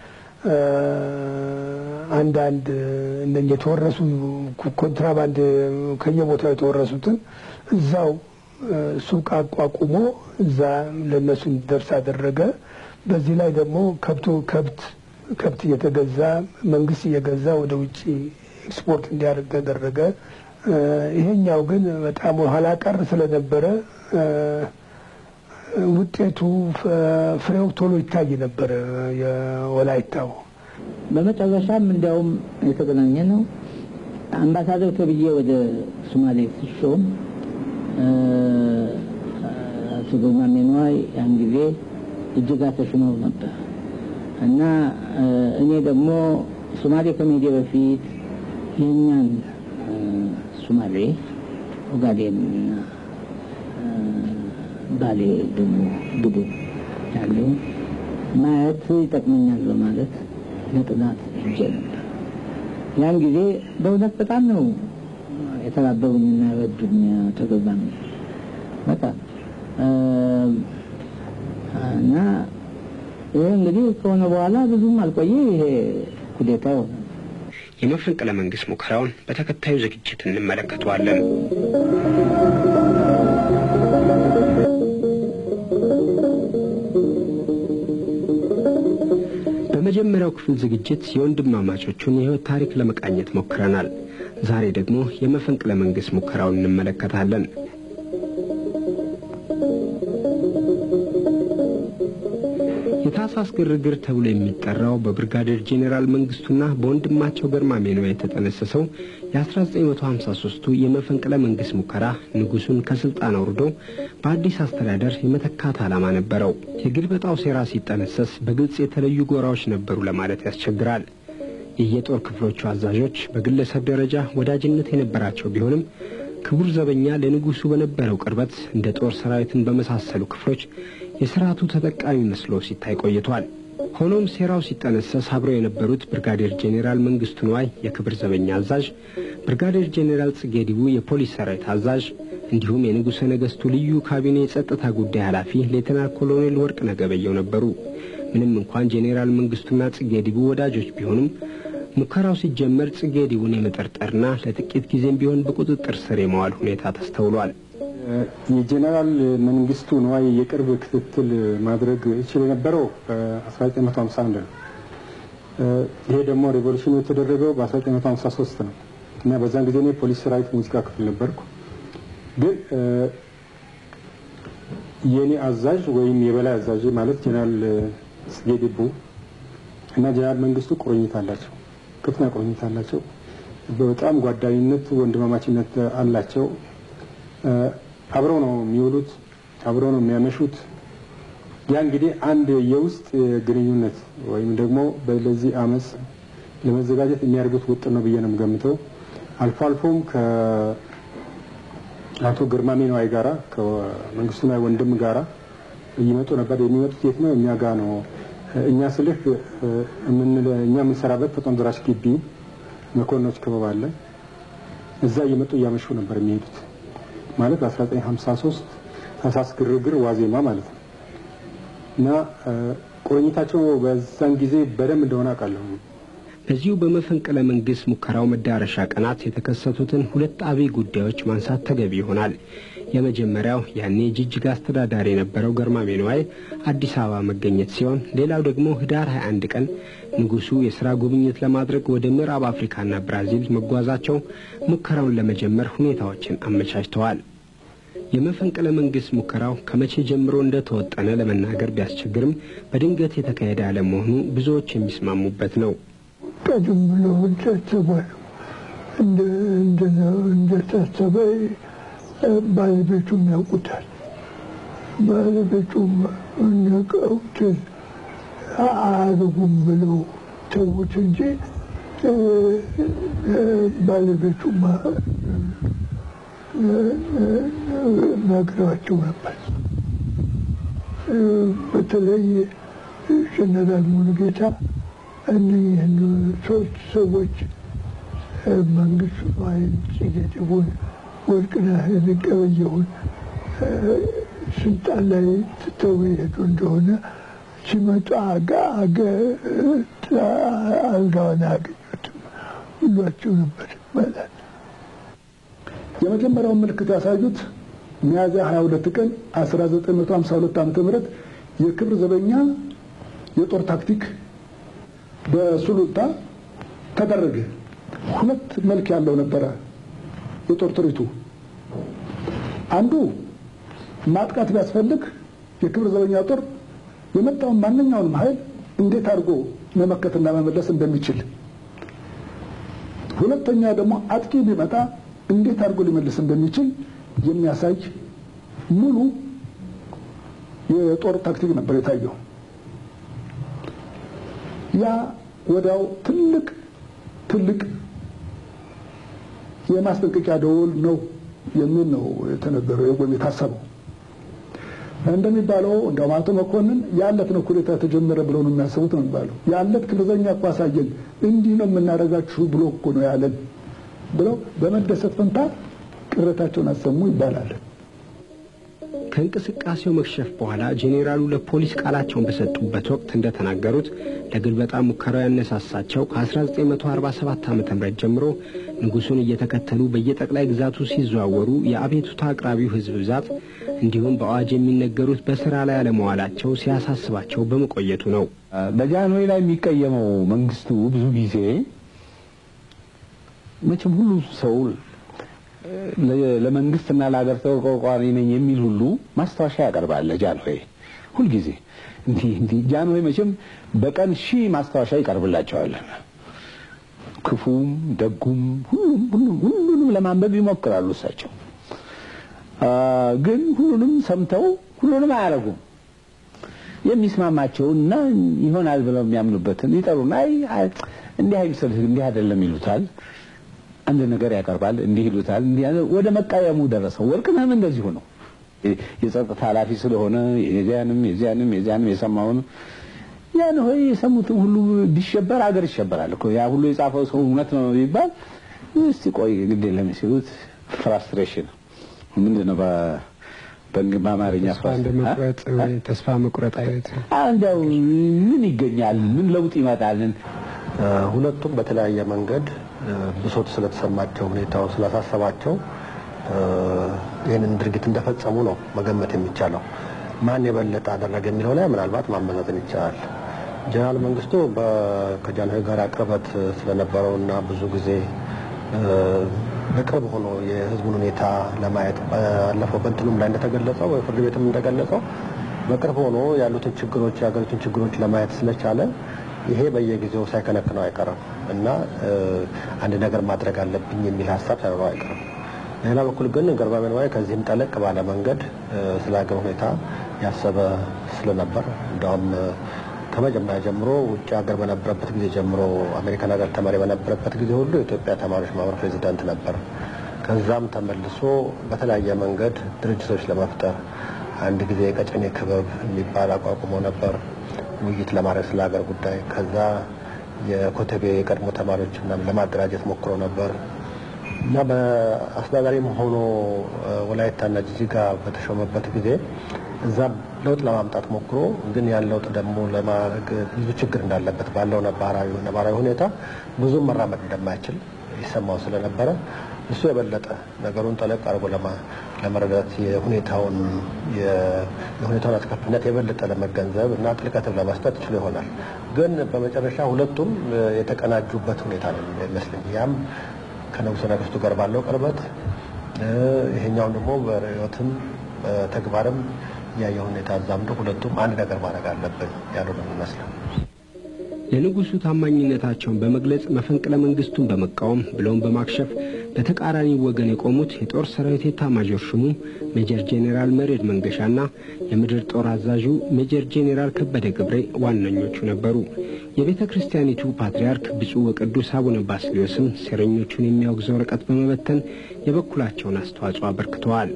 አንዳንድ እነ የተወረሱ ኮንትራባንድ ከየቦታው የተወረሱትን እዛው ሱቅ አቋቁሞ እዛ ለእነሱ እንዲደርስ አደረገ። በዚህ ላይ ደግሞ ከብቶ ከብት ከብት እየተገዛ መንግስት እየገዛ ወደ ውጭ ኤክስፖርት እንዲያደርግ ተደረገ። ይሄኛው ግን በጣም ኋላ ቀር ስለነበረ ውጤቱ ፍሬው ቶሎ ይታይ ነበረ የወላይታው። በመጨረሻም እንዲያውም የተገናኘ ነው አምባሳደር ተብዬ ወደ ሶማሌ ሲሾም አቶ ግርማሜ ነዋይ ያን ጊዜ እጅጋ ተሹመው ነበር እና እኔ ደግሞ ሶማሌ ከመሄዴ በፊት የእኛን ሶማሌ ኦጋዴንና ባሌ ደግሞ ቡድን ያለው ማየት ይጠቅመኛል በማለት ለጥናት ሄጄ ነበር። ያን ጊዜ በእውነት በጣም ነው የተባበሩኝና የረዱኝ ተገባሚ በጣም እና ይህ እንግዲህ ከሆነ በኋላ ብዙም አልቆየ ይሄ ኩዴታ ሆነ። የመፈንቅለ መንግስት ሙከራውን በተከታዩ ዝግጅት እንመለከተዋለን። በመጀመሪያው ክፍል ዝግጅት የወንድማማቾቹን የህይወት ታሪክ ለመቃኘት ሞክረናል። ዛሬ ደግሞ የመፈንቅለ መንግስት ሙከራውን እንመለከታለን። የታህሳስ ግርግር ተብሎ የሚጠራው በብርጋዴር ጄኔራል መንግስቱና በወንድማቸው ገርማሜ ነዋይ የተጠነሰሰው የ1953ቱ የመፈንቅለ መንግስት ሙከራ ንጉሱን ከስልጣን አውርዶ በአዲስ አስተዳደር የመተካት ዓላማ ነበረው። የግልበጣው ሴራ ሲጠነሰስ በግልጽ የተለዩ ጎራዎች ነበሩ ለማለት ያስቸግራል። የየጦር ክፍሎቹ አዛዦች በግለሰብ ደረጃ ወዳጅነት የነበራቸው ቢሆንም ክቡር ዘበኛ ለንጉሱ በነበረው ቅርበት እንደ ጦር ሰራዊትን በመሳሰሉ ክፍሎች የስርዓቱ ተጠቃሚ መስሎ ሲታይ ቆይቷል። ሆኖም ሴራው ሲጠነሰስ አብረው የነበሩት ብርጋዴር ጄኔራል መንግስቱ ነዋይ የክብር ዘበኛ አዛዥ፣ ብርጋዴር ጄኔራል ጽጌ ዲቡ የፖሊስ ሰራዊት አዛዥ እንዲሁም የንጉሠ ነገሥቱ ልዩ ካቢኔ የጸጥታ ጉዳይ ኃላፊ ሌተናል ኮሎኔል ወርቅነህ ገበየሁ ነበሩ። ምንም እንኳን ጄኔራል መንግስቱና ጽጌ ዲቡ ወዳጆች ቢሆኑም ሙከራው ሲጀመር ጽጌ ዲቡን የመጠርጠርና ለጥቂት ጊዜም ቢሆን በቁጥጥር ስር የመዋል ሁኔታ ተስተውሏል። የጄኔራል መንግስቱ ነዋይ የቅርብ ክትትል ማድረግ ይችል የነበረው በ1951 ነው። ይሄ ደግሞ ሬቮሉሽኑ የተደረገው በ1953 ነው እና በዛን ጊዜ እኔ ፖሊስ ሰራዊት ሙዚቃ ክፍል ነበርኩ። ግን የእኔ አዛዥ ወይም የበላይ አዛዥ ማለት ጄኔራል ጽጌ ዲቡ እና ጄኔራል መንግስቱ ቁርኝት አላቸው፣ ከፍተኛ ቁርኝት አላቸው። በጣም ጓዳኝነት፣ ወንድማማችነት አላቸው። አብረው ነው የሚውሉት፣ አብረው ነው የሚያመሹት። ያ እንግዲህ አንድ የውስጥ ግንኙነት ወይም ደግሞ ለዚህ አመፅ ለመዘጋጀት የሚያደርጉት ውጥን ነው ብዬ ነው የምገምተው። አልፎ አልፎም ከአቶ ግርማሜ ነዋይ ጋራ ከመንግስቱ ነዋይ ወንድም ጋራ እየመጡ ነበር። የሚመጡት የት ነው? እኛ ጋ ነው። እኛ ስልህ እኛ የምንሰራበት ፈጥኖ ደራሽ ግቢ መኮንኖች ክበብ አለ። እዛ እየመጡ እያመሹ ነበር የሚሄዱት ማለት በ1953 ታህሳስ ግርግር ዋዜማ ማለት ነው እና ቁርኝታቸው በዛን ጊዜ በደንብ እንደሆነ አውቃለሁ። በዚሁ በመፈንቅለ መንግስት ሙከራው መዳረሻ ቀናት የተከሰቱትን ሁለት አብይ ጉዳዮች ማንሳት ተገቢ ይሆናል። የመጀመሪያው ያኔ ጅጅጋ አስተዳዳሪ የነበረው ገርማሜ ነዋይ አዲስ አበባ መገኘት ሲሆን ሌላው ደግሞ ህዳር 21 ቀን ንጉሱ የሥራ ጉብኝት ለማድረግ ወደ ምዕራብ አፍሪካና ብራዚል መጓዛቸው ሙከራውን ለመጀመር ሁኔታዎችን አመቻችተዋል። የመፈንቅለ መንግስት ሙከራው ከመቼ ጀምሮ እንደተወጠነ ለመናገር ቢያስቸግርም በድንገት የተካሄደ አለመሆኑ ብዙዎች የሚስማሙበት ነው። ቀደም ብሎ እንደታሰበ እንደታሰበ ባለቤቱም ያውቁታል። ባለቤቱም ነቀውት አያደርጉም ብለው ተዉት እንጂ ባለቤቱም ነግረዋቸው ነበር። በተለይ ጀነራል ሙሉጌታ እነኝህን ሶስት ሰዎች መንግስቱ ነዋይን፣ ጽጌ ጥቡን፣ ወርቅነህን ገበየሁን ስልጣን ላይ ትተው የሄዱ እንደሆነ ሲመጡ አጋ አገ አልጋውን አያገኙትም ብሏቸው ነበር ይባላል። የመጀመሪያውን ምልክት ያሳዩት ሚያዝያ 22 ቀን 1952 ዓ.ም የክብር ዘበኛ የጦር ታክቲክ በሱሉልታ ተደረገ። ሁለት መልክ ያለው ነበረ የጦር ትርኢቱ። አንዱ ማጥቃት ቢያስፈልግ የክብር ዘበኛ ጦር የመጣውን ማንኛውንም ኃይል እንዴት አድርጎ መመከትና መመለስ እንደሚችል፣ ሁለተኛ ደግሞ አጥቂ ቢመጣ እንዴት አድርጎ ሊመልስ እንደሚችል የሚያሳይ ሙሉ የጦር ታክቲክ ነበር የታየው። ያ ወዲያው ትልቅ ትልቅ የማስጠንቀቂያ ደወል ነው የሚል ነው የተነገረው ወይም የታሰበው። እንደሚባለው እንደውም አቶ መኮንን ያለት ነው ኩዴታ ተጀመረ ብለው ነው የሚያስቡት ነው የሚባለው። ያለት ክብርዘኛ እኮ አሳየን፣ እንዲህ ነው የምናደርጋችሁ ብሎ እኮ ነው ያለን ብለው በመደሰት ፈንታ ቅሬታቸውን አሰሙ ይባላል። ከእንቅስቃሴው መክሸፍ በኋላ ጄኔራሉ ለፖሊስ ቃላቸውን በሰጡበት ወቅት እንደተናገሩት ለግልበጣ ሙከራው ያነሳሳቸው ከ1947 ዓ ም ጀምሮ ንጉሱን እየተከተሉ በየጠቅላይ ግዛቱ ሲዘዋወሩ የአቤቱታ አቅራቢው ሕዝብ ብዛት እንዲሁም በአዋጅ የሚነገሩት በስራ ላይ አለመዋላቸው ሲያሳስባቸው በመቆየቱ ነው። በጃንሆይ ላይ የሚቀየመው መንግስቱ ብዙ ጊዜ መቼም ሁሉ ሰው ለመንግስትና ለሀገር ተቆርቋሪ ነኝ የሚል ሁሉ ማስታወሻ ያቀርባል ለጃንሆይ ሁልጊዜ እንዲህ እንዲህ ጃንሆይ መቼም በቀን ሺህ ማስታወሻ ይቀርብላቸዋል። ክፉም ደጉም ሁሉም ሁሉም ሁሉንም ለማንበብ ይሞክራሉ እሳቸው ግን ሁሉንም ሰምተው ሁሉንም አያረጉም። የሚስማማቸውና ይሆናል ብለው የሚያምኑበትን ይጠሩና አይ እንዲህ አይምሰልህ እንዲህ አይደለም ይሉታል። አንድ ነገር ያቀርባል፣ እንዲህ ይሉታል። ወደ መቃየሙ ደረሰው። ወርቅነህም እንደዚሁ ነው። የጸጥታ ኃላፊ ስለሆነ የዚያንም የዚያንም የዚያንም የሰማውን ያን ሆይ የሰሙትን ሁሉ ቢሸበር አገር ይሸበራል እኮ ያ ሁሉ የጻፈው ሰው እውነት ነው ይባል። እስቲ ቆይ ግድ የለም ሲሉት ፍራስትሬሽን ምንድን ነው በአማርኛ ተስፋ መቁረጥ አይነት እንዲያው ምን ይገኛል? ምን ለውጥ ይመጣል? ሁለቱም በተለያየ መንገድ ብሶት ስለተሰማቸው ሁኔታው ስላሳሰባቸው ይህንን ድርጊት እንደፈጸሙ ነው መገመት የሚቻለው። ማን የበለጠ አደረገ የሚለው ላይ ምናልባት ማመዛዘን ይቻላል። ጀነራል መንግስቱ ከጃንሆይ ጋር ቅርበት ስለነበረው እና ብዙ ጊዜ በቅርብ ሆኖ የህዝቡን ሁኔታ ለማየት ባለፈው በእንትኑም ላይ እንደተገለጸው በፍርድ ቤትም እንደገለጸው በቅርብ ሆኖ ያሉትን ችግሮች የሀገሪቱን ችግሮች ለማየት ስለቻለ ይሄ በየጊዜው ሳይከነክነው አይቀርም እና አንድ ነገር ማድረግ አለብኝ የሚል ሀሳብ ሳይኖረው አይቀርም። በሌላ በኩል ግን ገርማሜ ነዋይ ከዚህም ጠለቅ ባለ መንገድ ስለ ሀገር ሁኔታ ያሰበ ስለነበር እንዲያውም ከመጀመሪያ ጀምሮ ውጭ ሀገር በነበረበት ጊዜ ጀምሮ አሜሪካን ሀገር ተማሪ በነበረበት ጊዜ ሁሉ የኢትዮጵያ ተማሪዎች ማህበር ፕሬዚዳንት ነበር። ከዛም ተመልሶ በተለያየ መንገድ ድርጅቶች ለመፍጠር አንድ ጊዜ የቀጨኔ ክበብ የሚባል አቋቁሞ ነበር ውይይት ለማድረግ ስለ ሀገር ጉዳይ። ከዛ የኮተቤ የቀድሞ ተማሪዎች ምናምን ለማደራጀት ሞክሮ ነበር። እና በአስተዳዳሪም ሆኖ ወላይታና ጅጅጋ በተሾመበት ጊዜ እዛም ለውጥ ለማምጣት ሞክሮ ግን ያን ለውጥ ደግሞ ለማድረግ ብዙ ችግር እንዳለበት ባለው ነባራዊ ነባራዊ ሁኔታ ብዙም መራመድ እንደማይችል ይሰማው ስለነበረ እሱ የበለጠ ነገሩን ጠለቅ አድርጎ ለመረዳት የሁኔታውን የሁኔታውን አስከፊነት የበለጠ ለመገንዘብ እና ጥልቀትም ለመስጠት ችሎ ይሆናል። ግን በመጨረሻ ሁለቱም የተቀናጁበት ሁኔታ ነው ይመስለኝ። ያም ከንጉሠ ነገሥቱ ጋር ባለው ቅርበት፣ ይሄኛውን ደግሞ በርዕዮትም በተግባርም ያየ ሁኔታ አዛምዶ ሁለቱም አንድ ነገር ማድረግ አለብን ያሉ ነው የሚመስለው። ለንጉሱ ታማኝነታቸውን በመግለጽ መፈንቅለ መንግስቱን በመቃወም ብለውም በማክሸፍ በተቃራኒ ወገን የቆሙት የጦር ሰራዊት ኤታማዦር ሹሙ ሜጀር ጄኔራል መሬድ መንገሻና የምድር ጦር አዛዡ ሜጀር ጄኔራል ከበደ ገብሬ ዋነኞቹ ነበሩ። የቤተ ክርስቲያኒቱ ፓትርያርክ ብፁዕ ወቅዱስ አቡነ ባስልዮስም ሴረኞቹን የሚያወግዝ ወረቀት በመበተን የበኩላቸውን አስተዋጽኦ አበርክተዋል።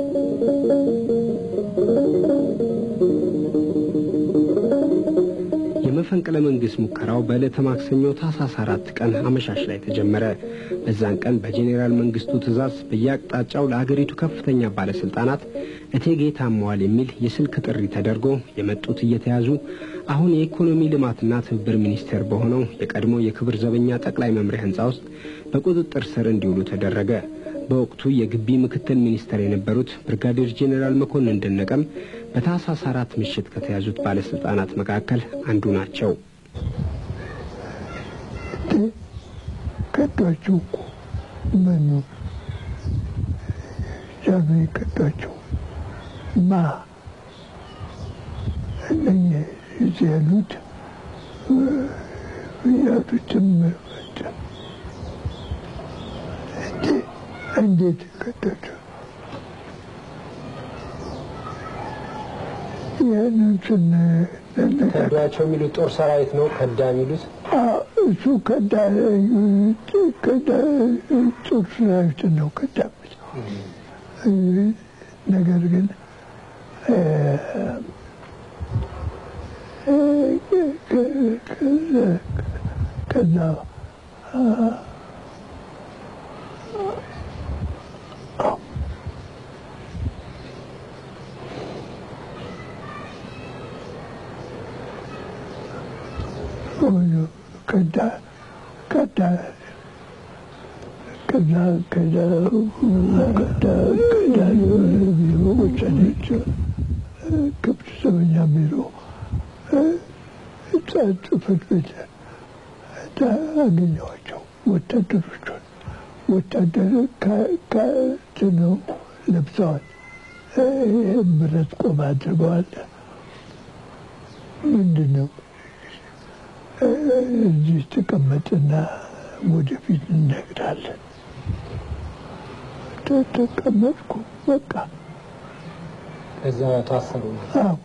የመፈንቅለ መንግስት ሙከራው በዕለተ ማክሰኞ ታህሳስ አራት ቀን አመሻሽ ላይ ተጀመረ። በዛን ቀን በጄኔራል መንግስቱ ትእዛዝ በየአቅጣጫው ለአገሪቱ ከፍተኛ ባለስልጣናት እቴጌ ታመዋል የሚል የስልክ ጥሪ ተደርጎ የመጡት እየተያዙ አሁን የኢኮኖሚ ልማትና ትብብር ሚኒስቴር በሆነው የቀድሞ የክብር ዘበኛ ጠቅላይ መምሪያ ህንፃ ውስጥ በቁጥጥር ስር እንዲውሉ ተደረገ። በወቅቱ የግቢ ምክትል ሚኒስተር የነበሩት ብርጋዴር ጄኔራል መኮንን ደነቀም በታህሳስ አራት ምሽት ከተያዙት ባለስልጣናት መካከል አንዱ ናቸው። ከዷቸው እኮ መኑ ጃኑ ከዷቸው ማ እነኛ እዚህ ያሉት ያሉትም እንዴት ከዷቸው ያንንትን ከዷቸው የሚሉት ጦር ሰራዊት ነው። ከዳ የሚሉት እሱ ከዳ ከዳ ጦር ሰራዊት ነው ከዳበት። ነገር ግን ከዛ ከዳ ከዳ ከዛ ከዳ ከዳ ከዳ የሆነ ቢሮ ወሰደችው። ክብር ዘበኛ ቢሮ ጽሕፈት ቤት አገኘኋቸው። ወታደሮቹን ወታደር ከትነው ለብሰዋል። ብረት ቆብ አድርገዋል። ምንድን ነው እዚህ ተቀመጥና ወደፊት እነግራለን። ተቀመጥኩ። በቃ ከዛ ታሰሩ። አዎ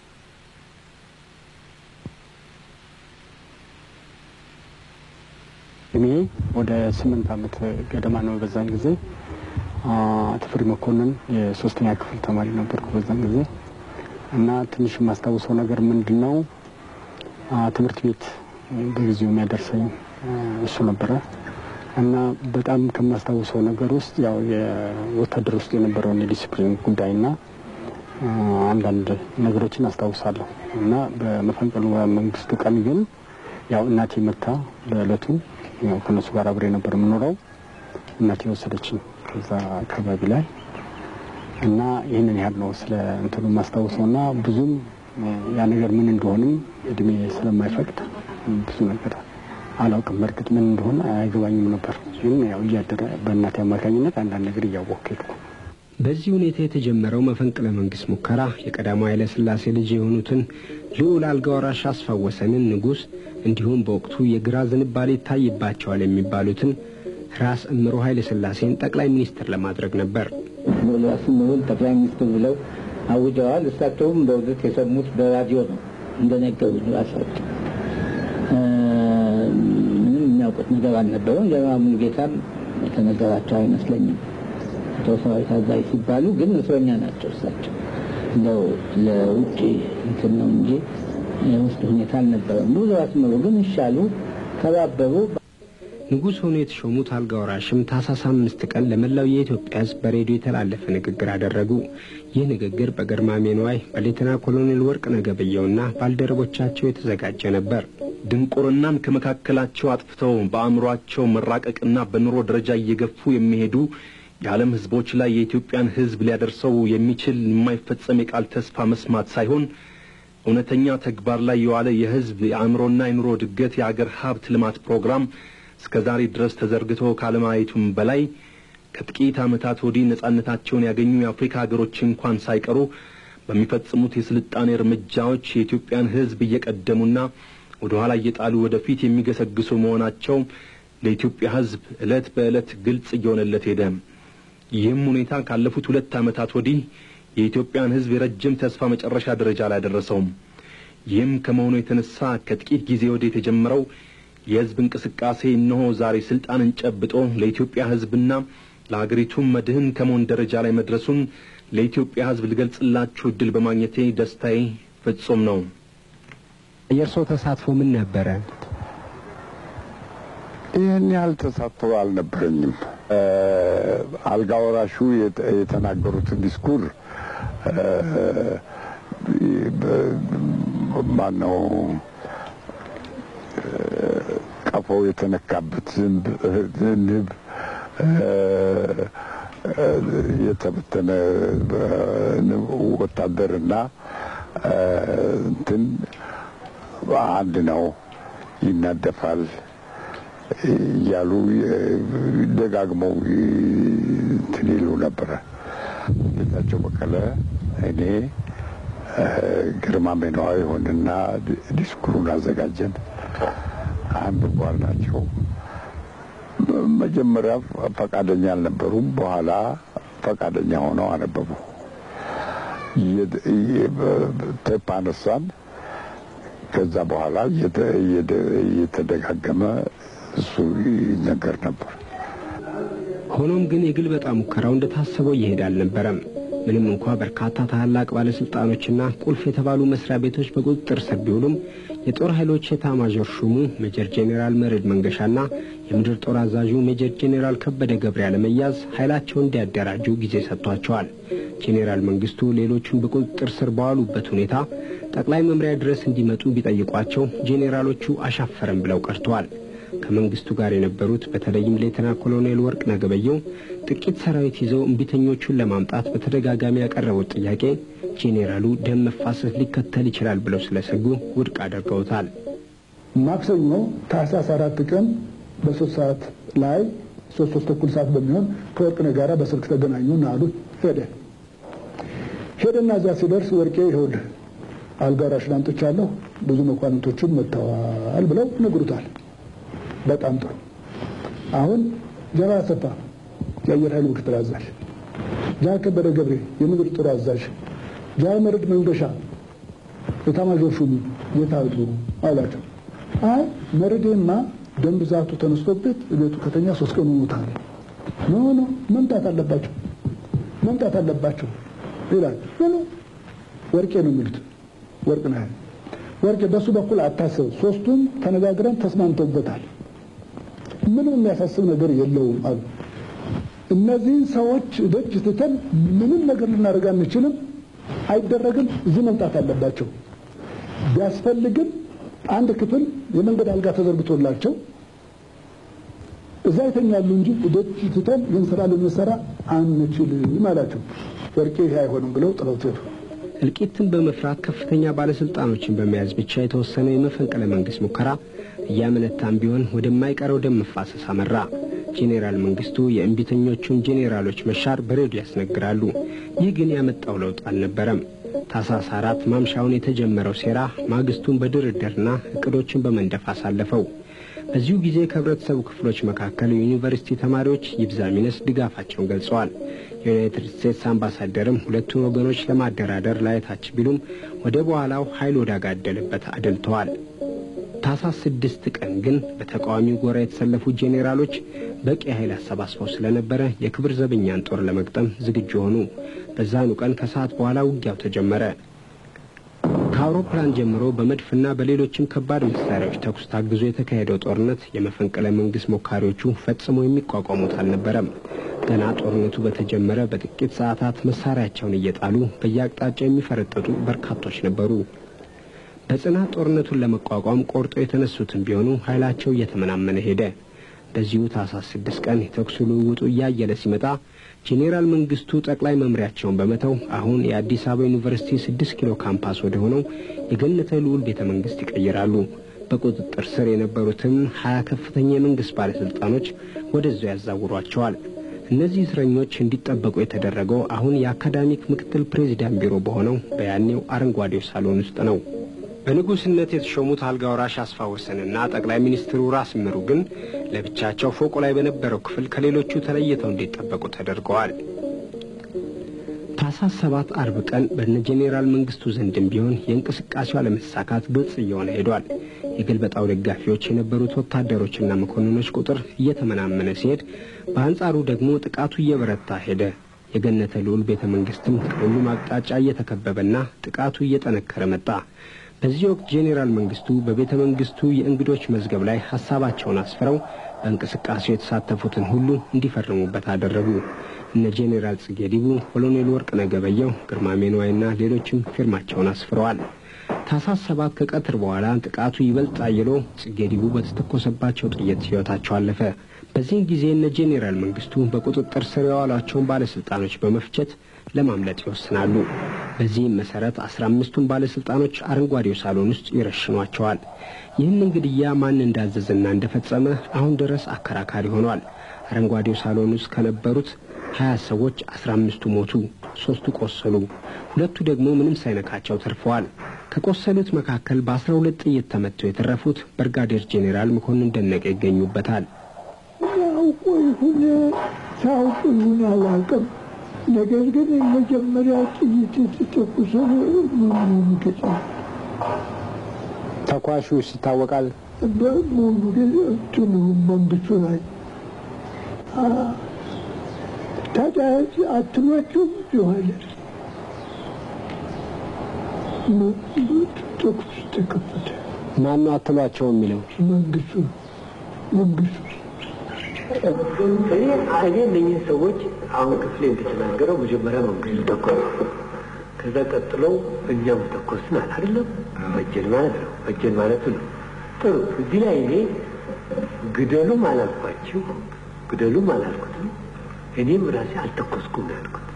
እኔ ወደ ስምንት ዓመት ገደማ ነው። በዛን ጊዜ ተፈሪ መኮንን የሶስተኛ ክፍል ተማሪ ነበርኩ በዛን ጊዜ እና ትንሽ የማስታውሰው ነገር ምንድን ነው ትምህርት ቤት በጊዜው የሚያደርሰኝ እሱ ነበረ እና በጣም ከማስታውሰው ነገር ውስጥ ያው የወታደር ውስጥ የነበረውን የዲሲፕሊን ጉዳይና አንዳንድ ነገሮችን አስታውሳለሁ እና በመፈንቅለ መንግስቱ ቀን ግን ያው እናቴ መታ በእለቱ ያው ከነሱ ጋር አብሬ ነበር የምኖረው። እናቴ ወሰደችኝ ከዛ አካባቢ ላይ እና ይህንን ያህል ነው ስለ እንትኑ የማስታውሰው እና ብዙም ያ ነገር ምን እንደሆንም እድሜ ስለማይፈቅድ ብዙ ነገር አላውቅም። በእርግጥ ምን እንደሆነ አይገባኝም ነበር። ግን ያው እያደረ በእናቴ አማካኝነት አንዳንድ ነገር እያወቅኩ ሄድኩ። በዚህ ሁኔታ የተጀመረው መፈንቅለ መንግስት ሙከራ የቀዳማዊ ኃይለ ሥላሴ ልጅ የሆኑትን ልዑል አልጋ ወራሽ አስፋወሰንን ንጉሥ እንዲሁም በወቅቱ የግራ ዝንባሌ ይታይባቸዋል የሚባሉትን ራስ እምሮ ኃይለ ሥላሴን ጠቅላይ ሚኒስትር ለማድረግ ነበር። ራስ እምሮን ጠቅላይ ሚኒስትር ብለው አውጀዋል። እሳቸውም በእውነት የሰሙት በራዲዮ ነው እንደነገሩ ራሳቸው ምንም የሚያውቁት ነገር አልነበረም። ጀነራል ሙሉጌታም የተነገራቸው አይመስለኝም። ጦር ሰራዊት አዛዥ ሲባሉ ግን እስረኛ ናቸው እሳቸው። እንደው ለውጭ እንትን ነው እንጂ የውስጥ ሁኔታ አልነበረም። ብዙ አስመሩ ግን ይሻሉ ተባበሩ። ንጉሥ ሆኖ የተሾሙት አልጋ ወራሽም ታኅሳስ አምስት ቀን ለመላው የኢትዮጵያ ሕዝብ በሬዲዮ የተላለፈ ንግግር አደረጉ። ይህ ንግግር በግርማሜ ነዋይ በሌተና ኮሎኔል ወርቅነህ ገበየሁና ባልደረቦቻቸው የተዘጋጀ ነበር። ድንቁርናን ከመካከላቸው አጥፍተው በአእምሯቸው መራቀቅና በኑሮ ደረጃ እየገፉ የሚሄዱ የዓለም ሕዝቦች ላይ የኢትዮጵያን ሕዝብ ሊያደርሰው የሚችል የማይፈጸም የቃል ተስፋ መስማት ሳይሆን እውነተኛ ተግባር ላይ የዋለ የሕዝብ የአእምሮና የኑሮ እድገት የአገር ሀብት ልማት ፕሮግራም እስከ ዛሬ ድረስ ተዘርግቶ ካለማየቱም በላይ ከጥቂት ዓመታት ወዲህ ነጻነታቸውን ያገኙ የአፍሪካ ሀገሮች እንኳን ሳይቀሩ በሚፈጽሙት የስልጣኔ እርምጃዎች የኢትዮጵያን ሕዝብ እየቀደሙና ወደ ኋላ እየጣሉ ወደፊት የሚገሰግሱ መሆናቸው ለኢትዮጵያ ሕዝብ ዕለት በዕለት ግልጽ እየሆነለት ሄደ። ይህም ሁኔታ ካለፉት ሁለት ዓመታት ወዲህ የኢትዮጵያን ሕዝብ የረጅም ተስፋ መጨረሻ ደረጃ ላይ ደረሰውም። ይህም ከመሆኑ የተነሳ ከጥቂት ጊዜ ወዲህ የተጀመረው የሕዝብ እንቅስቃሴ እነሆ ዛሬ ስልጣንን ጨብጦ ለኢትዮጵያ ሕዝብና ለአገሪቱም መድህን ከመሆን ደረጃ ላይ መድረሱን ለኢትዮጵያ ሕዝብ ልገልጽላችሁ እድል በማግኘቴ ደስታዬ ፍጹም ነው። የእርስዎ ተሳትፎ ምን ነበረ? ይህን ያህል ተሳትፎ አልነበረኝም። አልጋ ወራሹ የተናገሩትን ዲስኩር ማነው ቀፎው የተነካበት ዝንብ ንብ የተበተነ ወታደርና እንትን አንድ ነው ይናደፋል እያሉ ደጋግመው እንትን ይሉ ነበረ። ጌታቸው በቀለ እኔ ግርማ ሜነዋ የሆንና ዲስኩሩን አዘጋጀን። አንብቧል ናቸው። መጀመሪያ ፈቃደኛ አልነበሩም። በኋላ ፈቃደኛ ሆነው አነበቡ። ቴፕ አነሳን። ከዛ በኋላ እየተደጋገመ እሱ ይነገር ነበር። ሆኖም ግን የግልበጣ ሙከራው እንደታሰበው እየሄደ አልነበረም። ምንም እንኳ በርካታ ታላላቅ ባለስልጣኖችና ቁልፍ የተባሉ መስሪያ ቤቶች በቁጥጥር ስር ቢውሉም የጦር ኃይሎች ኤታማዦር ሹሙ ሜጀር ጄኔራል መርዕድ መንገሻና የምድር ጦር አዛዡ ሜጀር ጄኔራል ከበደ ገብረ ያለመያዝ ኃይላቸውን እንዲያደራጁ ጊዜ ሰጥቷቸዋል። ጄኔራል መንግስቱ ሌሎቹን በቁጥጥር ስር በዋሉበት ሁኔታ ጠቅላይ መምሪያ ድረስ እንዲመጡ ቢጠይቋቸው ጄኔራሎቹ አሻፈረም ብለው ቀርተዋል። ከመንግስቱ ጋር የነበሩት በተለይም ሌተና ኮሎኔል ወርቅነህ ገበየሁ ጥቂት ሰራዊት ይዘው እምቢተኞቹን ለማምጣት በተደጋጋሚ ያቀረቡት ጥያቄ ጄኔራሉ ደም መፋሰስ ሊከተል ይችላል ብለው ስለሰጉ ውድቅ አድርገውታል። ማክሰኞ ታህሳስ አራት ቀን በሶስት ሰዓት ላይ ሶስት ሶስት ተኩል ሰዓት በሚሆን ከወርቅነህ ጋራ በስልክ ተገናኙና አሉት። ሄደ ሄደና እዚያ ሲደርስ ወርቄ ይኸውልህ አልጋ ወራሽን አምጥቻለሁ ብዙ መኳንንቶችም መጥተዋል ብለው ነግሩታል። በጣም ጥሩ። አሁን ጀባ አሰፋ የአየር ኃይል ምክትል አዛዥ፣ ጃን ከበደ ገብሬ የምድር ጦር አዛዥ፣ ጃን መርዕድ መንገሻ ኤታማዦር ሹሙ የት አሉ አላቸው። አይ መርዕዴማ ደም ብዛቱ ተነስቶበት ቤቱ ከተኛ ሶስት ቀን ሆኖታል። ኖ ኖ መምጣት አለባቸው መምጣት አለባቸው ይላል። ኖ ወርቄ ነው የሚሉት ወርቅነህ ወርቄ በሱ በኩል አታስብ፣ ሶስቱም ተነጋግረን ተስማምተውበታል። ምንም የሚያሳስብ ነገር የለውም አሉ። እነዚህን ሰዎች ደጅ ትተን ምንም ነገር ልናደርግ አንችልም፣ አይደረግም። እዚህ መምጣት አለባቸው። ቢያስፈልግም አንድ ክፍል የመንገድ አልጋ ተዘርግቶላቸው እዛ ይተኛሉ እንጂ ደጅ ትተን ይህን ስራ ልንሰራ አንችልም አላቸው። ወርቄ ይሄ አይሆንም ብለው ጥለውት ሄዱ። እልቂትን በመፍራት ከፍተኛ ባለስልጣኖችን በመያዝ ብቻ የተወሰነው የመፈንቅለ መንግስት ሙከራ እያመነታም ቢሆን ወደማይቀረው ደም መፋሰስ አመራ። ጄኔራል መንግስቱ የእንቢተኞቹን ጄኔራሎች መሻር በሬዲዮ ያስነግራሉ። ይህ ግን ያመጣው ለውጥ አልነበረም። ታኅሳስ አራት ማምሻውን የተጀመረው ሴራ ማግስቱን በድርድርና እቅዶችን በመንደፍ አሳለፈው። በዚሁ ጊዜ ከህብረተሰቡ ክፍሎች መካከል የዩኒቨርሲቲ ተማሪዎች ይብዛ ሚነስ ድጋፋቸውን ገልጸዋል። የዩናይትድ ስቴትስ አምባሳደርም ሁለቱን ወገኖች ለማደራደር ላይታች ቢሉም ወደ በኋላው ኃይል ወዳጋደለበት አደልተዋል። ታኅሳስ ስድስት ቀን ግን በተቃዋሚው ጎራ የተሰለፉ ጄኔራሎች በቂ ኃይል አሰባስበው ስለነበረ የክብር ዘበኛን ጦር ለመግጠም ዝግጁ ሆኑ። በዛኑ ቀን ከሰዓት በኋላ ውጊያው ተጀመረ። ከአውሮፕላን ጀምሮ በመድፍና በሌሎችም ከባድ መሳሪያዎች ተኩስ ታግዞ የተካሄደው ጦርነት የመፈንቅለ መንግስት ሞካሪዎቹ ፈጽሞ የሚቋቋሙት አልነበረም። ገና ጦርነቱ በተጀመረ በጥቂት ሰዓታት መሳሪያቸውን እየጣሉ በየአቅጣጫው የሚፈረጠጡ በርካቶች ነበሩ። በጽናት ጦርነቱን ለመቋቋም ቆርጦ የተነሱትም ቢሆኑ ኃይላቸው እየተመናመነ ሄደ። በዚሁ ታህሳስ ስድስት ቀን የተኩስ ልውውጡ እያየለ ሲመጣ ጄኔራል መንግስቱ ጠቅላይ መምሪያቸውን በመተው አሁን የአዲስ አበባ ዩኒቨርሲቲ ስድስት ኪሎ ካምፓስ ወደ ሆነው የገነተ ልዑል ቤተ መንግስት ይቀይራሉ። በቁጥጥር ስር የነበሩትም ሀያ ከፍተኛ የመንግስት ባለስልጣኖች ወደዚያው ያዛውሯቸዋል። እነዚህ እስረኞች እንዲጠበቁ የተደረገው አሁን የአካዳሚክ ምክትል ፕሬዚዳንት ቢሮ በሆነው በያኔው አረንጓዴው ሳሎን ውስጥ ነው። በንጉስነት የተሾሙት አልጋ ወራሽ አስፋ ወሰንና ጠቅላይ ሚኒስትሩ ራስ ምሩ ግን ለብቻቸው ፎቁ ላይ በነበረው ክፍል ከሌሎቹ ተለይተው እንዲጠበቁ ተደርገዋል። ታህሳስ ሰባት አርብ ቀን በነ ጄኔራል መንግስቱ ዘንድም ቢሆን የእንቅስቃሴው አለመሳካት ግልጽ እየሆነ ሄዷል። የገልበጣው ደጋፊዎች የነበሩት ወታደሮችና መኮንኖች ቁጥር እየተመናመነ ሲሄድ፣ በአንጻሩ ደግሞ ጥቃቱ እየበረታ ሄደ። የገነተ ልዑል ቤተ መንግስትም ከሁሉም አቅጣጫ እየተከበበና ጥቃቱ እየጠነከረ መጣ። በዚህ ወቅት ጄኔራል መንግስቱ በቤተ መንግስቱ የእንግዶች መዝገብ ላይ ሀሳባቸውን አስፍረው በእንቅስቃሴው የተሳተፉትን ሁሉ እንዲፈርሙበት አደረጉ። እነ ጄኔራል ጽጌ ዲቡ፣ ኮሎኔል ወርቅነህ ገበየሁ፣ ግርማሜ ነዋይና ሌሎችም ፊርማቸውን አስፍረዋል። ታህሳስ ሰባት ከቀትር በኋላ ጥቃቱ ይበልጥ አይሎ ጽጌ ዲቡ በተተኮሰባቸው ጥይት ሕይወታቸው አለፈ። በዚህ ጊዜ እነ ጄኔራል መንግስቱ በቁጥጥር ስር የዋሏቸውን ባለስልጣኖች በመፍቸት ለማምለጥ ይወስናሉ። በዚህም መሰረት አስራ አምስቱን ባለስልጣኖች አረንጓዴው ሳሎን ውስጥ ይረሽኗቸዋል። ይህንን ግድያ ማን እንዳዘዘና እንደፈጸመ አሁን ድረስ አከራካሪ ሆኗል። አረንጓዴው ሳሎን ውስጥ ከነበሩት ሀያ ሰዎች አስራ አምስቱ ሞቱ፣ ሶስቱ ቆሰሉ፣ ሁለቱ ደግሞ ምንም ሳይነካቸው ተርፈዋል። ከቆሰሉት መካከል በአስራ ሁለት ጥይት ተመተው የተረፉት ብርጋዴር ጄኔራል መኮንን ደነቀ ይገኙበታል። ያውቁ ይሁን ሳውቁ ይሁን አላውቅም። ነገር ግን የመጀመሪያ ጥይት የተተኮሰው መሆኑ ገጫ ተኳሹ ይታወቃል። በመሆኑ እንትኑ መንግስቱ ላይ ታዲያ አትሏቸውም ይሆናል ተኩስ ተከፈተ። ማነው አትሏቸው የሚለው መንግስቱ መንግስቱ እኔ እኔ እነኝህ ሰዎች አሁን ክፍሌ እንደተናገረው መጀመሪያ መንግስቱ ተኮስ፣ ከዛ ቀጥለው እኛም ተኮስን አለ አይደለም። በጀን ማለት ነው በጀን ማለቱ ነው። ጥሩ እዚህ ላይ እኔ ግደሉም አላልኳችሁ፣ ግደሉም አላልኩትም። እኔም ራሴ አልተኮስኩም ነው ያልኩት።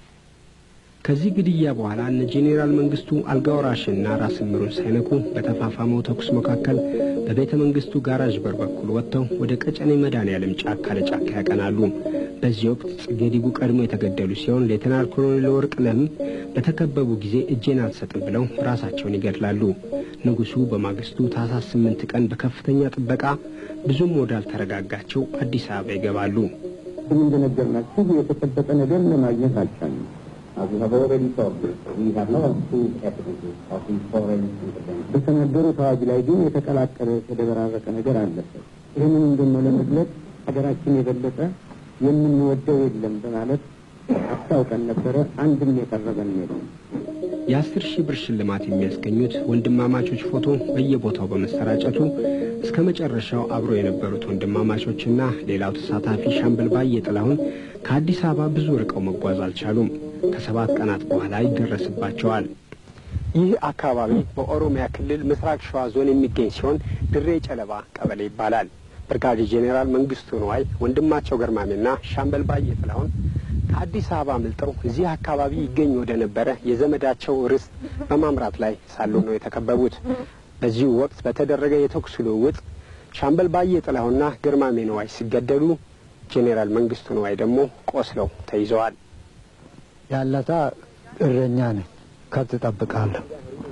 ከዚህ ግድያ በኋላ እነ ጄኔራል መንግስቱ አልጋ ወራሽና ራስ ምሩን ሳይነኩ በተፋፋመው ተኩስ መካከል በቤተ መንግስቱ ጋራዥ በር በኩል ወጥተው ወደ ቀጨኔ መድኃኔዓለም ጫካ ለጫካ ያቀናሉ። በዚህ ወቅት ጽጌ ዲቡ ቀድሞ የተገደሉ ሲሆን ሌተናል ኮሎኔል ወርቅነህም በተከበቡ ጊዜ እጄን አልሰጥም ብለው ራሳቸውን ይገድላሉ። ንጉሱ በማግስቱ ታህሳስ ስምንት ቀን በከፍተኛ ጥበቃ ብዙም ወዳልተረጋጋቸው አዲስ አበባ ይገባሉ። እንደነገርናችሁ የተጨበጠ ነገር ለማግኘት አልቻልንም። As we have already told you, we have no true evidences of these foreign interventions. በተነገሩት አዋጅ ላይ ግን የተቀላቀለ የተደበራረቀ ነገር አለበት። ይህንን ደግሞ ለመግለጽ ሀገራችን የበለጠ የምንወደው የለም በማለት አስታውቀን ነበረ። አንድም የቀረበን የለም። የአስር ሺህ ብር ሽልማት የሚያስገኙት ወንድማማቾች ፎቶ በየቦታው በመሰራጨቱ እስከ መጨረሻው አብሮ የነበሩት ወንድማማቾችና ሌላው ተሳታፊ ሻምበል ባየ ጥላሁን ከአዲስ አበባ ብዙ ርቀው መጓዝ አልቻሉም። ከሰባት ቀናት በኋላ ይደረስባቸዋል። ይህ አካባቢ በኦሮሚያ ክልል ምስራቅ ሸዋ ዞን የሚገኝ ሲሆን ድሬ ጨለባ ቀበሌ ይባላል። ብርጋዴር ጄኔራል መንግስቱ ነዋይ፣ ወንድማቸው ገርማሜና ሻምበል ባየ ጥላሁን ከአዲስ አበባ አምልጠው እዚህ አካባቢ ይገኝ ወደ ነበረ የዘመዳቸው ርስት በማምራት ላይ ሳሉ ነው የተከበቡት። በዚሁ ወቅት በተደረገ የተኩስ ልውውጥ ሻምበል ባየ ጥላሁንና ግርማሜ ነዋይ ሲገደሉ፣ ጄኔራል መንግስቱ ነዋይ ደግሞ ቆስለው ተይዘዋል። ያለታ እረኛ ነኝ፣ ከብት ጠብቃለሁ።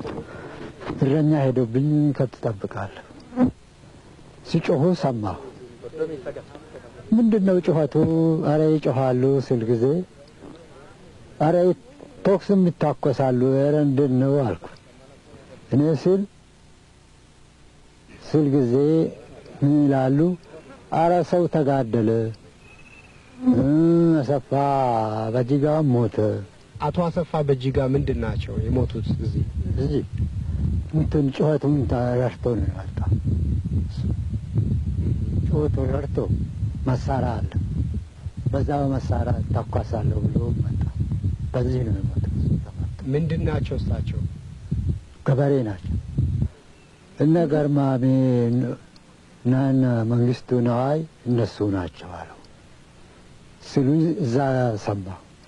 እረኛ ሄዶብኝ ከብት ጠብቃለሁ። ሲጮሁ ሰማሁ። ምንድን ነው ጩኸቱ? አረ ይጮኋሉ ስል ጊዜ አረ ቶክስም ይታኮሳሉ። ኧረ እንድን ነው አልኩ። እኔ ስል ስል ጊዜ ምን ይላሉ? አረ ሰው ተጋደለ፣ አሰፋ በጅጋ ሞተ። አቶ አሰፋ በጅጋ ምንድን ናቸው የሞቱት? እዚህ እዚህ እንትን ጩኸቱን ረድቶ ነው የመጣው። ጩኸቱን ረድቶ መሳሪያ አለ፣ በዛ በመሳሪያ ተኳሳለሁ ብሎ መጣ። በዚህ ነው የሞተው። ምንድን ናቸው እሳቸው? ገበሬ ናቸው። እነ ገርማሜ እና እነ መንግስቱ ነዋይ እነሱ ናቸው አለው ሲሉ እዛ ሰማ።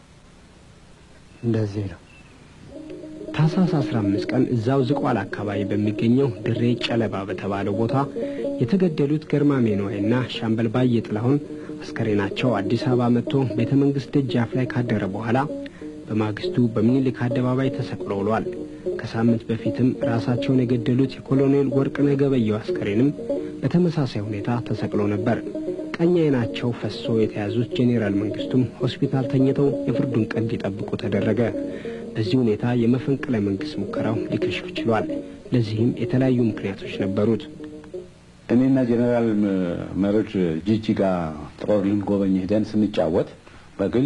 እንደዚህ ነው። ታህሳስ 15 ቀን እዛው ዝቋላ አካባቢ በሚገኘው ድሬ ጨለባ በተባለው ቦታ የተገደሉት ገርማሜ ነዋይና ሻምበል ባየ ጥላሁን አስከሬናቸው አዲስ አበባ መጥቶ ቤተ መንግሥት ደጃፍ ላይ ካደረ በኋላ በማግስቱ በምኒልክ አደባባይ ተሰቅሎ ውሏል። ከሳምንት በፊትም ራሳቸውን የገደሉት የኮሎኔል ወርቅነህ ገበየሁ አስከሬንም በተመሳሳይ ሁኔታ ተሰቅሎ ነበር። ቀኝ ዓይናቸው ፈሶ የተያዙት ጄኔራል መንግስቱም ሆስፒታል ተኝተው የፍርዱን ቀን እንዲጠብቁ ተደረገ። በዚህ ሁኔታ የመፈንቅለ መንግስት ሙከራው ሊከሽፍ ችሏል። ለዚህም የተለያዩ ምክንያቶች ነበሩት። እኔና ጄኔራል መርድ ጂጂጋ ጦር ልንጎበኝ ሄደን ስንጫወት በግል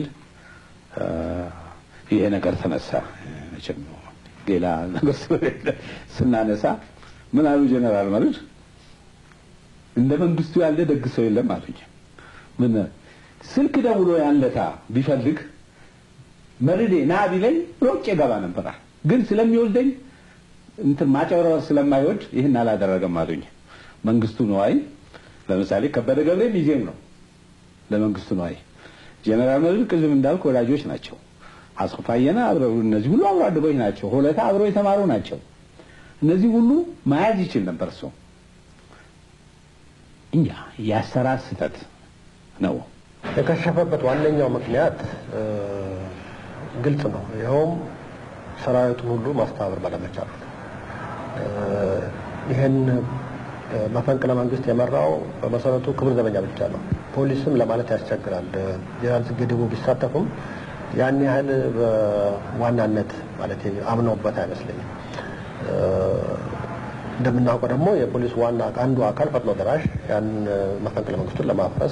ይሄ ነገር ተነሳ። መቼም ሌላ ነገር ስለሌለ ስናነሳ ምን አሉ ጄኔራል መርድ እንደ መንግስቱ ያለ ደግ ሰው የለም አሉኝ። ምን ስልክ ደውሎ ያንለታ ቢፈልግ መርዴ ና ቢለኝ ሮጬ ገባ ነበር። ግን ስለሚወልደኝ እንትን ማጨበረበር ስለማይወድ ይህን አላደረገም አሉኝ። መንግስቱ ነዋይ ለምሳሌ ከበደ ገብሬ ሚዜም ነው ለመንግስቱ ነዋይ። ጄኔራል መርድ ቅድም እንዳልክ ወዳጆች ናቸው። አስፋየና አብረው እነዚህ ሁሉ አብሮ አደጎች ናቸው። ሆለታ አብረው የተማሩ ናቸው። እነዚህ ሁሉ መያዝ ይችል ነበር ሰው እኛ የአሰራር ስህተት ነው። የከሸፈበት ዋነኛው ምክንያት ግልጽ ነው። ይኸውም ሰራዊቱን ሁሉ ማስተባበር ባለመቻሉ ነው። ይህን መፈንቅለ መንግስት የመራው በመሰረቱ ክብር ዘበኛ ብቻ ነው። ፖሊስም ለማለት ያስቸግራል። ጀነራል ጽጌ ድቡ ቢሳተፉም ያን ያህል በዋናነት ማለት አምነውበት አይመስለኝም። እንደምናውቀው ደግሞ የፖሊስ ዋና አንዱ አካል ፈጥኖ ደራሽ ያን መፈንቅለ መንግስቱን ለማፍረስ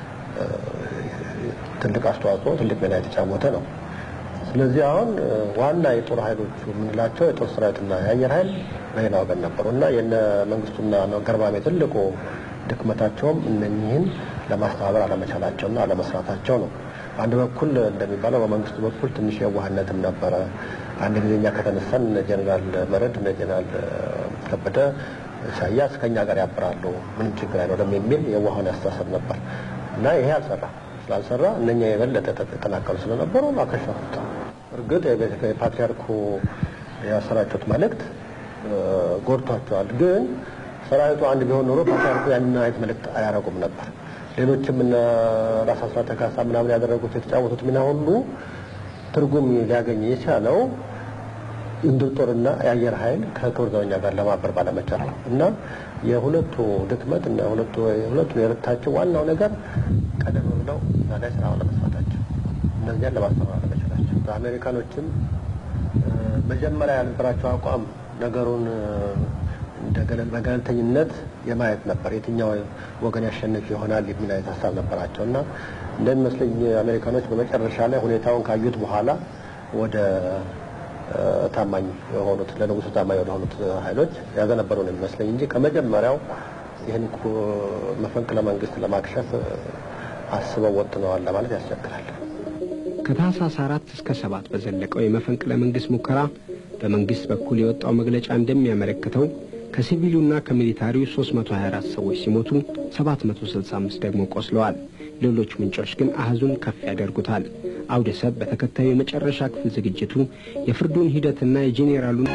ትልቅ አስተዋጽኦ ትልቅ ሚና የተጫወተ ነው። ስለዚህ አሁን ዋና የጦር ኃይሎቹ የምንላቸው የጦር ሰራዊትና የአየር ኃይል በሌላ ወገን ነበሩ እና የነ መንግስቱና ገርባሜ ትልቁ ድክመታቸውም እነኚህን ለማስተባበር አለመቻላቸውና አለመስራታቸው ነው። በአንድ በኩል እንደሚባለው በመንግስቱ በኩል ትንሽ የዋህነትም ነበረ። አንድ ጊዜ እኛ ከተነሳን እነ ጀኔራል መረድ እነ ጀኔራል ከበደ ኢሳያስ ከእኛ ጋር ያብራሉ፣ ምንም ችግር አይኖርም የሚል የዋህን ያስተሳሰብ ነበር እና ይሄ አልሰራ ስላልሰራ እነኛ የበለጠ የተጠናከሩ ስለነበሩ አከሸፉት። እርግጥ የፓትሪያርኩ ያሰራጩት መልእክት ጎድቷቸዋል። ግን ሰራዊቱ አንድ ቢሆን ኖሮ ፓትሪያርኩ ያንን አይነት መልእክት አያረጉም ነበር። ሌሎችም እነ ራስ አስራት ካሳ ምናምን ያደረጉት የተጫወቱት ሚና ሁሉ ትርጉም ሊያገኝ የቻለው የምድር ጦርና የአየር ኃይል ከክብር ዘበኛ ጋር ለማበር ባለመቻል ነው እና የሁለቱ ድክመት እና ሁለቱ የሁለቱ የረታቸው ዋናው ነገር ቀደም ብለው እዛ ላይ ስራ ለመስራታቸው እነዚያን ለማስተማር አለመቻላቸው። አሜሪካኖችም መጀመሪያ ያልነበራቸው አቋም ነገሩን በገለልተኝነት የማየት ነበር። የትኛው ወገን ያሸንፍ ይሆናል የሚል አይነት ሀሳብ ነበራቸው እና እንደሚመስለኝ አሜሪካኖች በመጨረሻ ላይ ሁኔታውን ካዩት በኋላ ወደ ታማኝ የሆኑት ለንጉሱ ታማኝ ወደሆኑት ኃይሎች ያዘነበሩ ነው የሚመስለኝ እንጂ ከመጀመሪያው ይህን መፈንቅለ መንግስት ለማክሸፍ አስበው ወጥነዋል ለማለት ያስቸግራል። ከታህሳስ አራት እስከ ሰባት በዘለቀው የመፈንቅለ መንግስት ሙከራ በመንግስት በኩል የወጣው መግለጫ እንደሚያመለክተው ከሲቪሉና ከሚሊታሪው 324 ሰዎች ሲሞቱ 765 ደግሞ ቆስለዋል። ሌሎች ምንጮች ግን አህዙን ከፍ ያደርጉታል። አውደሰብ በተከታዩ የመጨረሻ ክፍል ዝግጅቱ የፍርዱን ሂደትና የጄኔራሉን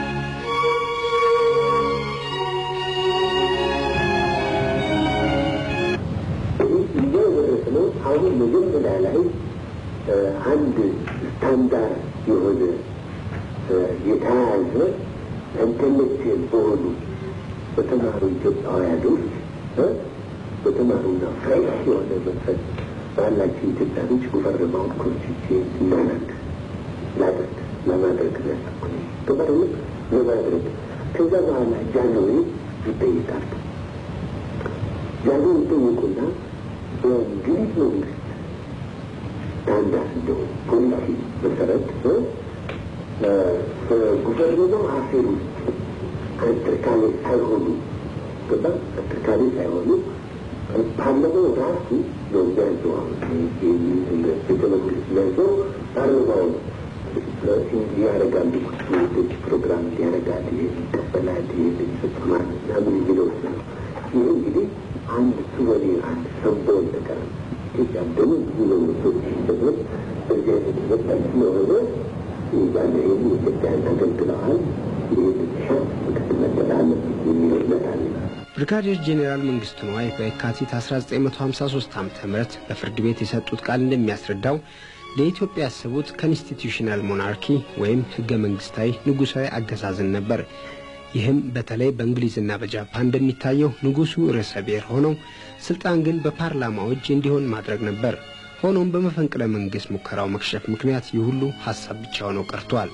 አሁን መጀመሪያ ላይ አንድ ስታንዳርድ የሆነ የተያያዘ ኢንተሌክቹዋል በሆኑ በተማሩ ኢትዮጵያውያኖች በተማሩና ፍሬሽ የሆነ መንፈስ ባላቸው ኢትዮጵያኖች ጉቨርናውን ኮንስቲቱዌንት እናናት ላደርግ ለማድረግ ያሰብኩ ገበርነት ለማድረግ ከዛ በኋላ ጃንዌ ይጠይቃሉ። ጃንዌ ይጠይቁና በእንግሊዝ መንግስት ስታንዳርድ እንደው ፖሊሲ መሰረት በጉቨርናው አፌር ውስጥ አትርካሌ ሳይሆኑ ገባ አትርካሌ ሳይሆኑ ፓርላማው ራሱ ነው የሚያዘው። ቤተ መንግስት የሚያዘው ፓርላማው ነው ያደርጋሉ ውዶች ፕሮግራም ያደርጋል፣ ይህ ይቀበላል፣ ይህ ይፈጽማል ምናምን የሚለው ነው። ይህ እንግዲህ አንድ ሱቨኒር አንድ ሰንቦል ነገር ነው። ኢትዮጵያ ደግሞ ብዙ መንግስቶች ሲሰጡት በዚህ አይነት ወጣት ስለሆነ ባለ ይህን ኢትዮጵያን አገልግለዋል፣ ይህ ብቻ ምክትል መደል አለበት የሚል እምነት አለ። ብርጋዴር ጄኔራል መንግስቱ ነዋይ በየካቲት 1953 ዓ ም በፍርድ ቤት የሰጡት ቃል እንደሚያስረዳው ለኢትዮጵያ ያሰቡት ኮንስቲቱሽናል ሞናርኪ ወይም ህገ መንግስታዊ ንጉሳዊ አገዛዝን ነበር። ይህም በተለይ በእንግሊዝና በጃፓን እንደሚታየው ንጉሱ ርዕሰ ብሔር ሆነው ስልጣን ግን በፓርላማው እጅ እንዲሆን ማድረግ ነበር። ሆኖም በመፈንቅለ መንግስት ሙከራው መክሸፍ ምክንያት ይህ ሁሉ ሀሳብ ብቻ ሆነው ቀርቷል።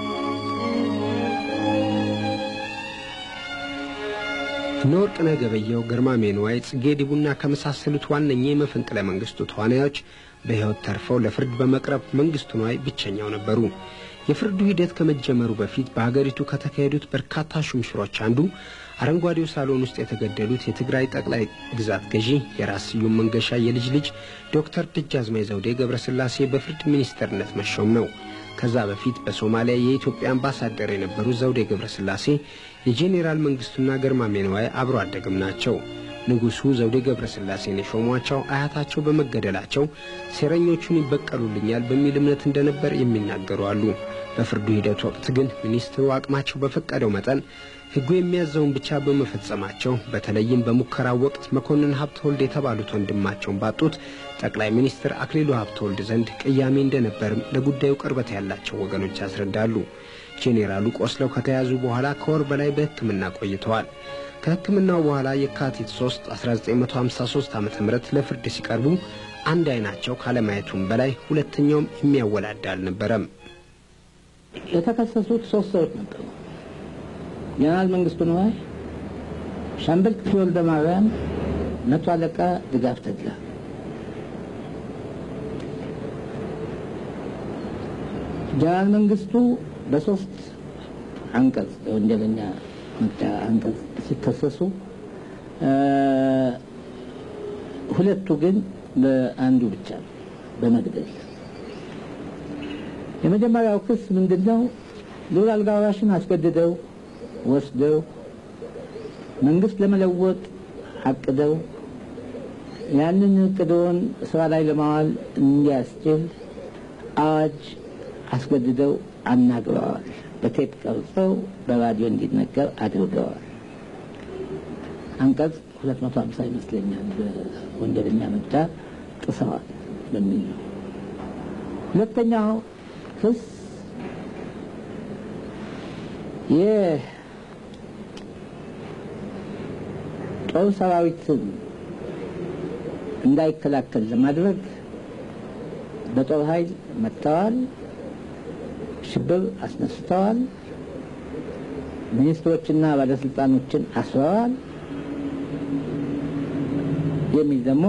እነ ወርቅነህ ገበየሁ፣ ግርማሜ ንዋይ፣ ጽጌ ዲቡና ከመሳሰሉት ዋነኛ የመፈንቅለ መንግስቱ ተዋናዮች በሕይወት ተርፈው ለፍርድ በመቅረብ መንግስቱ ነዋይ ብቸኛው ነበሩ። የፍርዱ ሂደት ከመጀመሩ በፊት በሀገሪቱ ከተካሄዱት በርካታ ሹምሽሮች አንዱ አረንጓዴው ሳሎን ውስጥ የተገደሉት የትግራይ ጠቅላይ ግዛት ገዢ የራስ ስዩም መንገሻ የልጅ ልጅ ዶክተር ደጃዝማች ዘውዴ ገብረስላሴ በፍርድ ሚኒስተርነት መሾም ነው። ከዛ በፊት በሶማሊያ የኢትዮጵያ አምባሳደር የነበሩት ዘውዴ ገብረስላሴ የጄኔራል መንግስቱና ግርማሜ ነዋይ አብሮ አደግም ናቸው። ንጉሡ ዘውዴ ገብረስላሴን የሾሟቸው አያታቸው በመገደላቸው ሴረኞቹን ይበቀሉልኛል በሚል እምነት እንደነበር የሚናገሩ አሉ። በፍርዱ ሂደት ወቅት ግን ሚኒስትሩ አቅማቸው በፈቀደው መጠን ሕጉ የሚያዘውን ብቻ በመፈጸማቸው በተለይም በሙከራው ወቅት መኮንን ሀብተወልድ የተባሉት ወንድማቸውን ባጡት ጠቅላይ ሚኒስትር አክሊሉ ሀብተወልድ ዘንድ ቅያሜ እንደነበርም ለጉዳዩ ቅርበት ያላቸው ወገኖች ያስረዳሉ። ጄኔራሉ ቆስለው ከተያዙ በኋላ ከወር በላይ በሕክምና ቆይተዋል። ከሕክምናው በኋላ የካቲት 3 1953 ዓ ም ለፍርድ ሲቀርቡ አንድ አይናቸው ካለማየቱም በላይ ሁለተኛውም የሚያወላዳ አልነበረም። የተከሰሱት ሶስት ሰዎች ነበሩ። ጀነራል መንግስቱ ነዋይ፣ ሻምበል ክፍሌ ወልደ ማርያም፣ መቶ አለቃ ድጋፍ ተድላ። ጀነራል መንግስቱ በሶስት አንቀጽ የወንጀለኛ መቅጫ አንቀጽ ሲከሰሱ ሁለቱ ግን በአንዱ ብቻ ነው፣ በመግደል የመጀመሪያው ክስ ምንድን ነው? ልዑል አልጋ ወራሽን አስገድደው ወስደው መንግስት ለመለወጥ አቅደው ያንን እቅድዎን ስራ ላይ ለማዋል እንዲያስችል አዋጅ አስገድደው አናግረዋል። በቴፕ ቀርጸው በራዲዮ እንዲነገር አድርገዋል። አንቀጽ 250 ይመስለኛል በወንጀለኛ መቅጫ ጥሰዋል በሚል ነው። ሁለተኛው ክስ የጦር ሰራዊትን እንዳይከላከል ለማድረግ በጦር ኃይል መጥተዋል፣ ሽብር አስነስተዋል፣ ሚኒስትሮችና ባለስልጣኖችን አስረዋል የሚል ደግሞ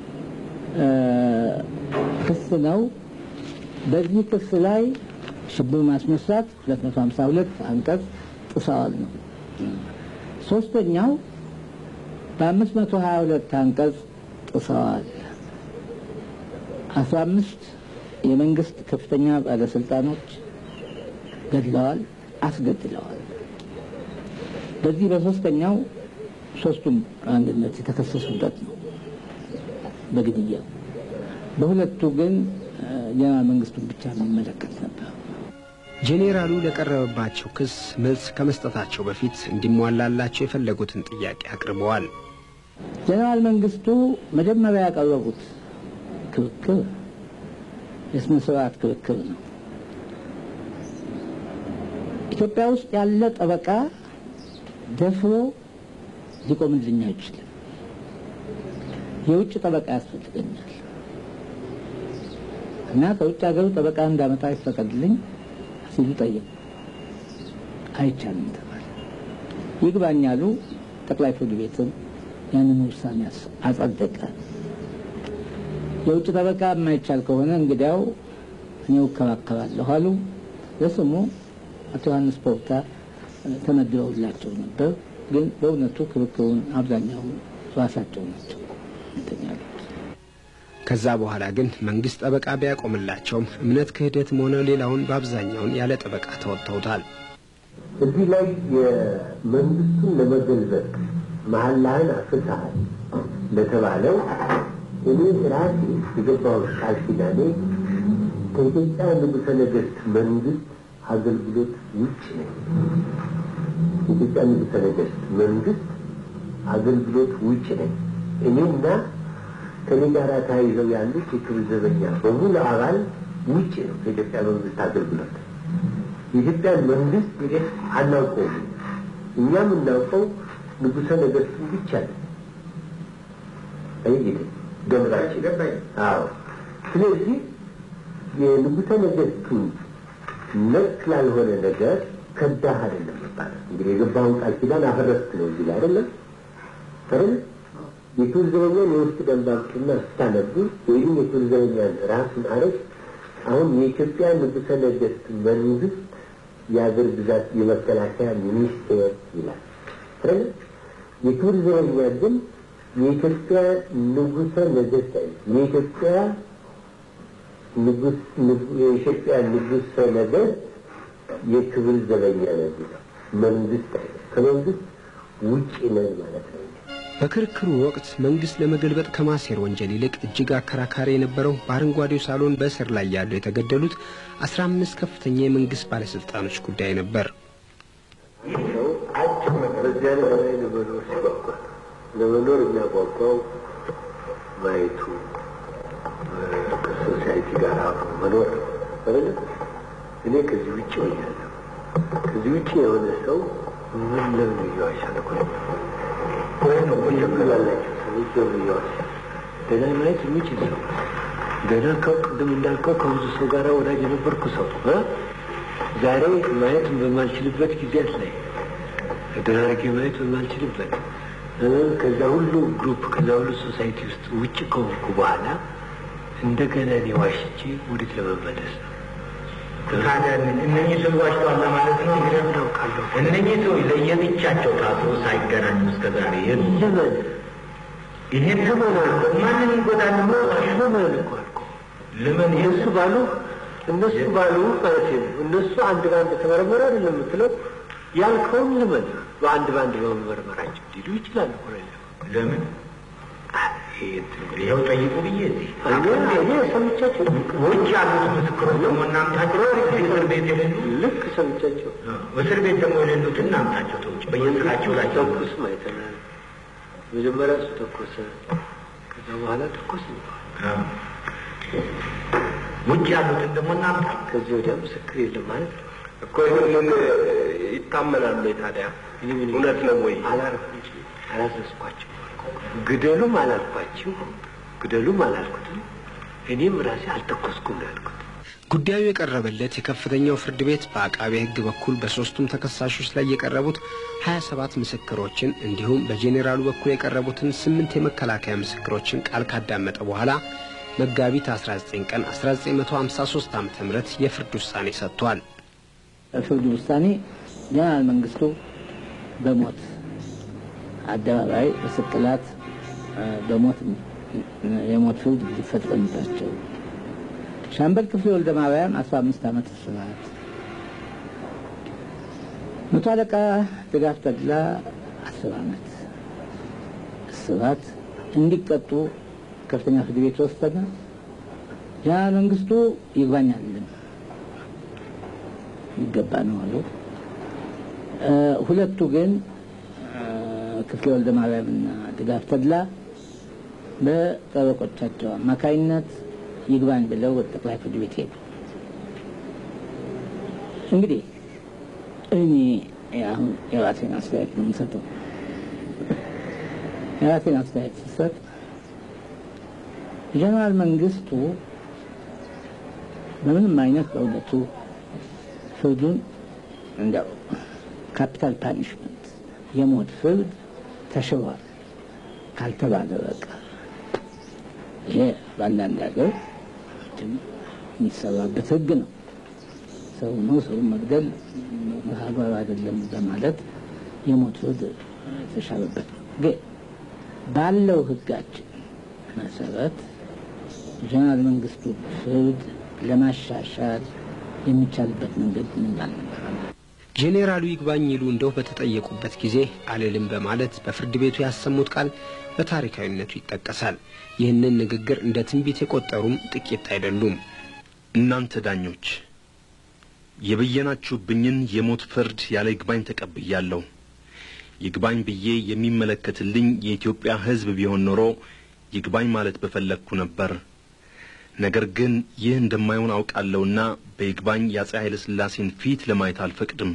ክስ ነው። በዚህ ክስ ላይ ሽብር ማስነሳት 252 አንቀጽ ጥሰዋል ነው። ሶስተኛው በ522 አንቀጽ ጥሰዋል። 15 የመንግስት ከፍተኛ ባለስልጣኖች ገድለዋል፣ አስገድለዋል። በዚህ በሶስተኛው ሶስቱም አንድነት የተከሰሱበት ነው በግድያው። በሁለቱ ግን ጀነራል መንግስቱን ብቻ የሚመለከት ነበር። ጄኔራሉ ለቀረበባቸው ክስ መልስ ከመስጠታቸው በፊት እንዲሟላላቸው የፈለጉትን ጥያቄ አቅርበዋል። ጀነራል መንግስቱ መጀመሪያ ያቀረቡት ክርክር የስነ ስርዓት ክርክር ነው። ኢትዮጵያ ውስጥ ያለ ጠበቃ ደፍሮ ሊቆምልኝ አይችልም። የውጭ ጠበቃ ያስፈልገኛል እና ከውጭ ሀገሩ ጠበቃ እንዳመጣ ይፈቀድልኝ ሲሉ ጠየቁ። አይቻልም ተባለ። ይግባኝ አሉ። ጠቅላይ ፍርድ ቤትም ያንን ውሳኔ አጸደቀ። የውጭ ጠበቃ የማይቻል ከሆነ እንግዲያው እኔው እከራከራለሁ አሉ። ለስሙ አቶ ዮሐንስ ፖርታ ተመድበውላቸው ነበር። ግን በእውነቱ ክርክሩን አብዛኛው ራሳቸው ናቸው እንትን ያሉት። ከዛ በኋላ ግን መንግስት ጠበቃ ቢያቆምላቸውም እምነት ክህደትም ሆነ ሌላውን በአብዛኛውን ያለ ጠበቃ ተወጥተውታል። እዚህ ላይ የመንግስቱን ለመገልበጥ መሀላህን አፍርሰሃል ለተባለው እኔ ራሴ የገባሁት ቃል ኪዳኔ ከኢትዮጵያ ንጉሠ ነገሥት መንግስት አገልግሎት ውጭ ነኝ። የኢትዮጵያ ንጉሠ ነገሥት መንግስት አገልግሎት ውጭ ነኝ። እኔና ከኔ ጋር ተያይዘው ያሉት የክብር ዘበኛ በሙሉ አባል ውጭ ነው ከኢትዮጵያ መንግስት አገልግሎት። የኢትዮጵያን መንግስት እንግዲህ አናውቀውም። እኛ የምናውቀው ንጉሠ ነገሥቱን ብቻ ነው። አይ ገምራችን። አዎ። ስለዚህ የንጉሠ ነገሥቱን ነክ ላልሆነ ነገር ከዳህ አይደለም ይባላል። እንግዲህ የገባውን ቃል ኪዳን አፈረስክ ነው እዚህ ላይ አይደለም አይደል? የክብር ዘበኛን የውስጥ ደንብ አምጡና ስታነቡ ወይም የክብር ዘበኛን ራሱን አረግ አሁን የኢትዮጵያ ንጉሠ ነገሥት መንግስት የአገር ግዛት የመከላከያ ሚኒስቴር ይላል አይደል? የክብር ዘበኛ ግን የኢትዮጵያ ንጉሠ ነገሥት የኢትዮጵያ ንጉስ የኢትዮጵያ ንጉሠ ነገሥት የክብር ዘበኛ ነው መንግስት ከመንግስት ውጭ ነን ማለት ነው። በክርክሩ ወቅት መንግስት ለመገልበጥ ከማሴር ወንጀል ይልቅ እጅግ አከራካሪ የነበረው በአረንጓዴው ሳሎን በእስር ላይ ያሉ የተገደሉት አስራ አምስት ከፍተኛ የመንግስት ባለስልጣኖች ጉዳይ ነበር። በዚያ ላይ ለመኖር ሲጓጓ ለመኖር የሚያጓጓው ማየቱ ከሶሳይቲ ጋር አብሮ መኖር አይደለ? እኔ ከዚህ ውጭ ሆኛለሁ። ከዚህ ውጭ የሆነ ሰው ምን ለምን እየዋሻል እኮ ወይ ነው ላላቸው ሰዎች ለምን እየዋሻል? ገና ማየት የሚችል ሰው ገና ቅድም እንዳልከው ከብዙ ሰው ጋር ወዳጅ የነበርኩ ሰው ዛሬ ማየት በማልችልበት ጊዜያት ላይ ተደራርጌ ማየት በማልችልበት ከዛ ሁሉ ግሩፕ ከዛ ሁሉ ሶሳይቲ ውስጥ ውጭ ከሆንኩ በኋላ እንደገና እኔ ዋሽቼ ወዴት ለመመለስ ነው? ታዲያ እነኚህ ሰው ዋሽተዋል ማለት ነው። እንግዲህ አውቃለሁ። እነኚህ ሰው ለየብቻቸው ታስሮ ሳይገናኙ እስከ ዛሬ የሉ ለምን ይሄን ለምን ማንን ይጎዳል? ለምን እኮ አልኩ። ለምን እነሱ ባሉ እነሱ ባሉ ማለት ነው። እነሱ አንድ በአንድ ተመረመረ አይደለም የምትለው ያልከውን ለምን በአንድ በአንድ በመመርመራቸው ሊሉ ይችላል እኮ ለምን ይኸው ጠይቁ ብዬ እዚህ እኔ ሰምቻቸው ውጭ ያሉት ምስክሮች ደግሞ እናምጣቸው። እስር ቤት የሌሉ ልክ ሰምቻቸው እስር ቤት ደግሞ የሌሉት እናምጣቸው። ተውጭ በየስራቸው ላይ ተኩስ አይተናል። መጀመሪያ እሱ ተኮሰ፣ ከዛ በኋላ ተኮስ ውጭ ያሉትን ደግሞ እናምጣ። ከዚህ ወዲያ ምስክር የለም ማለት ነው እኮ ይህንን ይታመናሉ። ታዲያ እውነት ነው ወይ? አላረፍ እንጂ አላዘዝኳቸው ግደሉም አላልኳችሁ፣ ግደሉም አላልኩትም። እኔም ራሴ አልተኮስኩም ነው ያልኩት። ጉዳዩ የቀረበለት የከፍተኛው ፍርድ ቤት በአቃቤ ሕግ በኩል በሦስቱም ተከሳሾች ላይ የቀረቡት 27 ምስክሮችን እንዲሁም በጄኔራሉ በኩል የቀረቡትን ስምንት የመከላከያ ምስክሮችን ቃል ካዳመጠ በኋላ መጋቢት 19 ቀን 1953 ዓ ም የፍርድ ውሳኔ ሰጥቷል። ፍርድ ውሳኔ ጀነራል መንግስቱ በሞት አደባባይ በስቅላት በሞት የሞት ፍርድ እንዲፈጸምባቸው፣ ሻምበል ክፍሌ ወልደ ማርያም አስራ አምስት ዓመት እስራት፣ መቶ አለቃ ድጋፍ ተድላ አስር ዓመት እስራት እንዲቀጡ ከፍተኛ ፍርድ ቤት ወሰነ። ጀነራል መንግስቱ ይግባኝ አልልም ይገባ ነው አሉ። ሁለቱ ግን ክፍሌ ወልደ ማርያምና ድጋፍ ተድላ በጠበቆቻቸው አማካይነት ይግባኝ ብለው ወደ ጠቅላይ ፍርድ ቤት ሄዱ። እንግዲህ እኔ አሁን የራሴን አስተያየት ነው የምሰጠው። የራሴን አስተያየት ስሰጥ ጀነራል መንግስቱ በምንም አይነት በእውነቱ ፍርዱን እንዲያው ካፒታል ፓኒሽመንት የሞት ፍርድ ተሽሯል ካልተባለ በቃ ይሄ በአንዳንድ ሀገር የሚሰራበት ህግ ነው። ሰው ነው፣ ሰውን መግደል አግባብ አይደለም በማለት የሞት ፍርድ የተሻረበት ነው። ግን ባለው ሕጋችን መሰረት ጀነራል መንግስቱ ፍርድ ለማሻሻል የሚቻልበት መንገድ ምን አልነበረም። ጄኔራሉ ይግባኝ ይሉ እንደው በተጠየቁበት ጊዜ አልልም በማለት በፍርድ ቤቱ ያሰሙት ቃል በታሪካዊነቱ ይጠቀሳል። ይህንን ንግግር እንደ ትንቢት የቆጠሩም ጥቂት አይደሉም። እናንተ ዳኞች የበየናችሁብኝን የሞት ፍርድ ያለ ይግባኝ ተቀብያለሁ። ይግባኝ ብዬ የሚመለከትልኝ የኢትዮጵያ ሕዝብ ቢሆን ኖሮ ይግባኝ ማለት በፈለግኩ ነበር። ነገር ግን ይህ እንደማይሆን አውቃለሁና በይግባኝ የአፄ ኃይለ ሥላሴን ፊት ለማየት አልፈቅድም።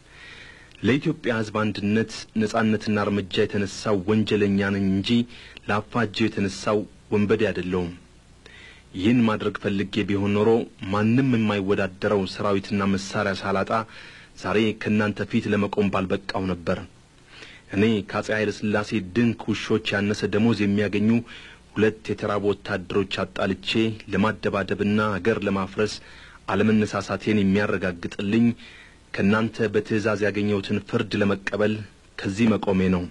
ለኢትዮጵያ ሕዝብ አንድነት ነጻነትና እርምጃ የተነሳው ወንጀለኛ ነኝ እንጂ ለአፋጀው የተነሳው ወንበዴ አይደለሁም። ይህን ማድረግ ፈልጌ ቢሆን ኖሮ ማንም የማይወዳደረው ሰራዊትና መሳሪያ ሳላጣ ዛሬ ከእናንተ ፊት ለመቆም ባልበቃው ነበር። እኔ ከአፄ ኃይለ ሥላሴ ድንክ ውሾች ያነሰ ደሞዝ የሚያገኙ ሁለት የተራቡ ወታደሮች አጣልቼ ለማደባደብና አገር ለማፍረስ አለመነሳሳቴን የሚያረጋግጥልኝ ከእናንተ በትእዛዝ ያገኘሁትን ፍርድ ለመቀበል ከዚህ መቆሜ ነው።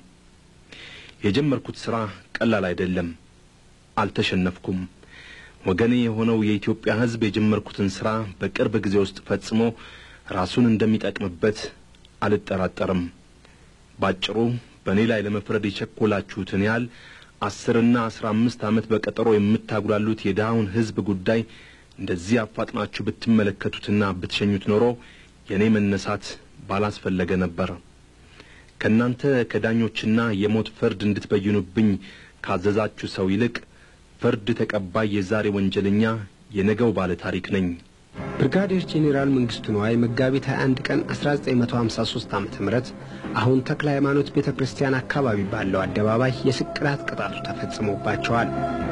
የጀመርኩት ሥራ ቀላል አይደለም። አልተሸነፍኩም። ወገኔ የሆነው የኢትዮጵያ ሕዝብ የጀመርኩትን ሥራ በቅርብ ጊዜ ውስጥ ፈጽሞ ራሱን እንደሚጠቅምበት አልጠራጠርም። ባጭሩ በእኔ ላይ ለመፍረድ የቸኮላችሁትን ያህል አስርና አስራ አምስት ዓመት በቀጠሮ የምታጉላሉት የድሃውን ሕዝብ ጉዳይ እንደዚህ አፋጥናችሁ ብትመለከቱትና ብትሸኙት ኖሮ የእኔ መነሳት ባላስፈለገ ነበር። ከእናንተ ከዳኞችና የሞት ፍርድ እንድትበይኑብኝ ካዘዛችሁ ሰው ይልቅ ፍርድ ተቀባይ የዛሬ ወንጀለኛ የነገው ባለ ታሪክ ነኝ። ብርጋዴር ጄኔራል መንግስቱ ነዋይ መጋቢት 21 ቀን 1953 ዓ ም አሁን ተክለ ሃይማኖት ቤተ ክርስቲያን አካባቢ ባለው አደባባይ የስቅላት ቅጣቱ ተፈጽሞባቸዋል።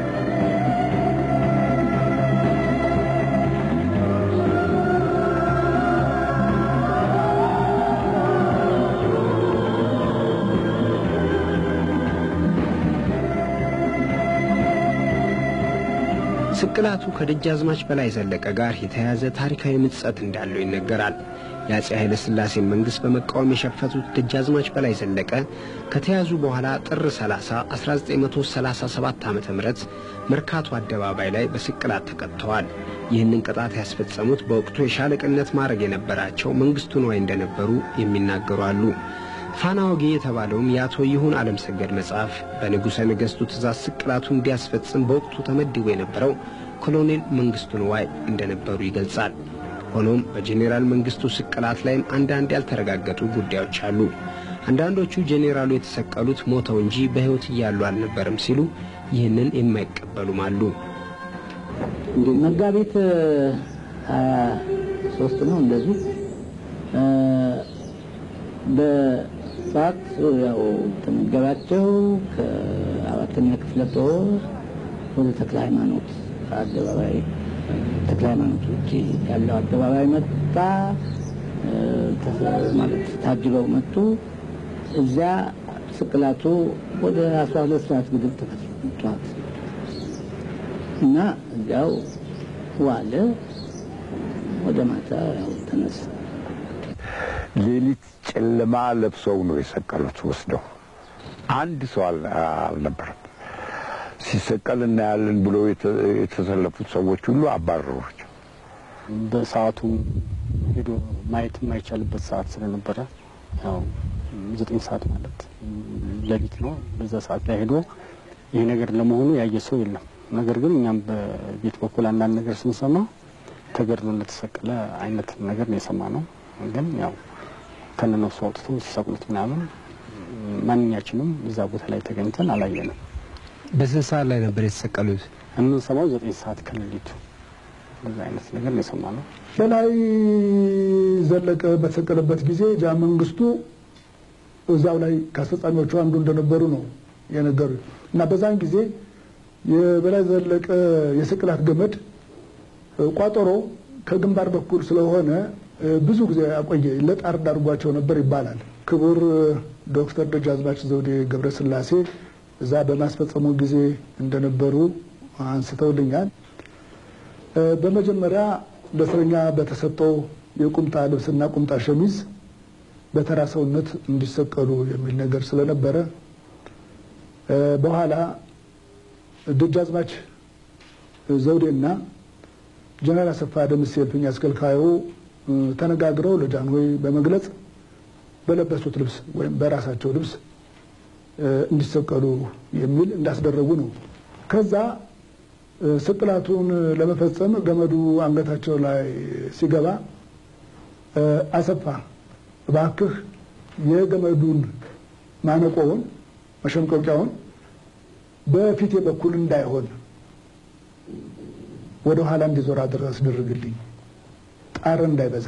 ስቅላቱ ከደጃዝማች በላይ ዘለቀ ጋር የተያያዘ ታሪካዊ ምጸት እንዳለው ይነገራል። የአፄ ኃይለ ሥላሴን መንግሥት በመቃወም የሸፈቱት ደጃዝማች በላይ ዘለቀ ከተያዙ በኋላ ጥር 30 1937 ዓ ም መርካቶ አደባባይ ላይ በስቅላት ተቀጥተዋል። ይህንን ቅጣት ያስፈጸሙት በወቅቱ የሻለቅነት ማዕረግ የነበራቸው መንግሥቱ ነዋይ እንደነበሩ የሚናገሩ አሉ። ፋና ወጌ የተባለውም የአቶ ይሁን ዓለም ሰገድ መጽሐፍ በንጉሠ ነገሥቱ ትእዛዝ ስቅላቱ እንዲያስፈጽም በወቅቱ ተመድቦ የነበረው ኮሎኔል መንግሥቱ ነዋይ እንደነበሩ ይገልጻል። ሆኖም በጄኔራል መንግሥቱ ስቅላት ላይም አንዳንድ ያልተረጋገጡ ጉዳዮች አሉ። አንዳንዶቹ ጄኔራሉ የተሰቀሉት ሞተው እንጂ በሕይወት እያሉ አልነበረም ሲሉ ይህንን የማይቀበሉም አሉ። እንግዲህ መጋቢት ሀያ ሶስት ነው እንደዚህ በሰዓት ያው ተመገባቸው ከአራተኛ ክፍለ ጦር ወደ ተክለ ሃይማኖት አደባባይ ተክለ ሃይማኖት ውጭ ያለው አደባባይ መጣ ማለት ታጅበው መጡ። እዚያ ስቅላቱ ወደ አስራ ሁለት ሰዓት ግድብ ተፈጽሟል እና እዚያው ዋለ። ወደ ማታ ያው ተነሳ። ሌሊት ጨለማ ለብሰው ነው የሰቀሉት ወስደው። አንድ ሰው አልነበረም። ሲሰቀል እናያለን ብሎ የተሰለፉት ሰዎች ሁሉ አባረሯቸው። በሰዓቱ ሄዶ ማየት የማይቻልበት ሰዓት ስለነበረ ያው ዘጠኝ ሰዓት ማለት ሌሊት ነው። በዛ ሰዓት ላይ ሄዶ ይሄ ነገር ለመሆኑ ያየ ሰው የለም። ነገር ግን እኛም በቤት በኩል አንዳንድ ነገር ስንሰማ ተገድሎ እንደተሰቀለ አይነት ነገር ነው የሰማ ነው። ግን ያው ከነነፍሱ አውጥቶ ሲሰቅሉት ምናምን ማንኛችንም እዛ ቦታ ላይ ተገኝተን አላየንም። በስንት ሰዓት ላይ ነበር የተሰቀሉት? የምንሰማው ዘጠኝ ሰዓት ከሌሊቱ በዛ አይነት ነገር ነው የሰማ ነው። በላይ ዘለቀ በተሰቀለበት ጊዜ ጃ መንግስቱ እዛው ላይ ከአስፈጻሚዎቹ አንዱ እንደነበሩ ነው የነገሩ እና በዛን ጊዜ የበላይ ዘለቀ የስቅላት ገመድ ቋጠሮ ከግንባር በኩል ስለሆነ ብዙ ጊዜ አቆየ ለጣር ዳርጓቸው ነበር ይባላል። ክቡር ዶክተር ደጃዝማች ዘውዴ ገብረስላሴ እዛ በማስፈጸሙ ጊዜ እንደነበሩ አንስተውልኛል። በመጀመሪያ ለእስረኛ በተሰጠው የቁምጣ ልብስና ቁምጣ ሸሚዝ በተራ ሰውነት እንዲሰቀሉ የሚል ነገር ስለነበረ በኋላ ደጃዝማች ዘውዴና ጀነራል አሰፋ ደምሴ እልፍኝ አስከልካዩ ተነጋግረው ለጃንሆይ በመግለጽ በለበሱት ልብስ ወይም በራሳቸው ልብስ እንዲሰቀሉ የሚል እንዳስደረጉ ነው። ከዛ ስቅላቱን ለመፈጸም ገመዱ አንገታቸው ላይ ሲገባ አሰፋ እባክህ የገመዱን ማነቆውን መሸምቀቂያውን በፊቴ በኩል እንዳይሆን ወደ ኋላ እንዲዞር አድርገህ አስደርግልኝ ጣር እንዳይበዛ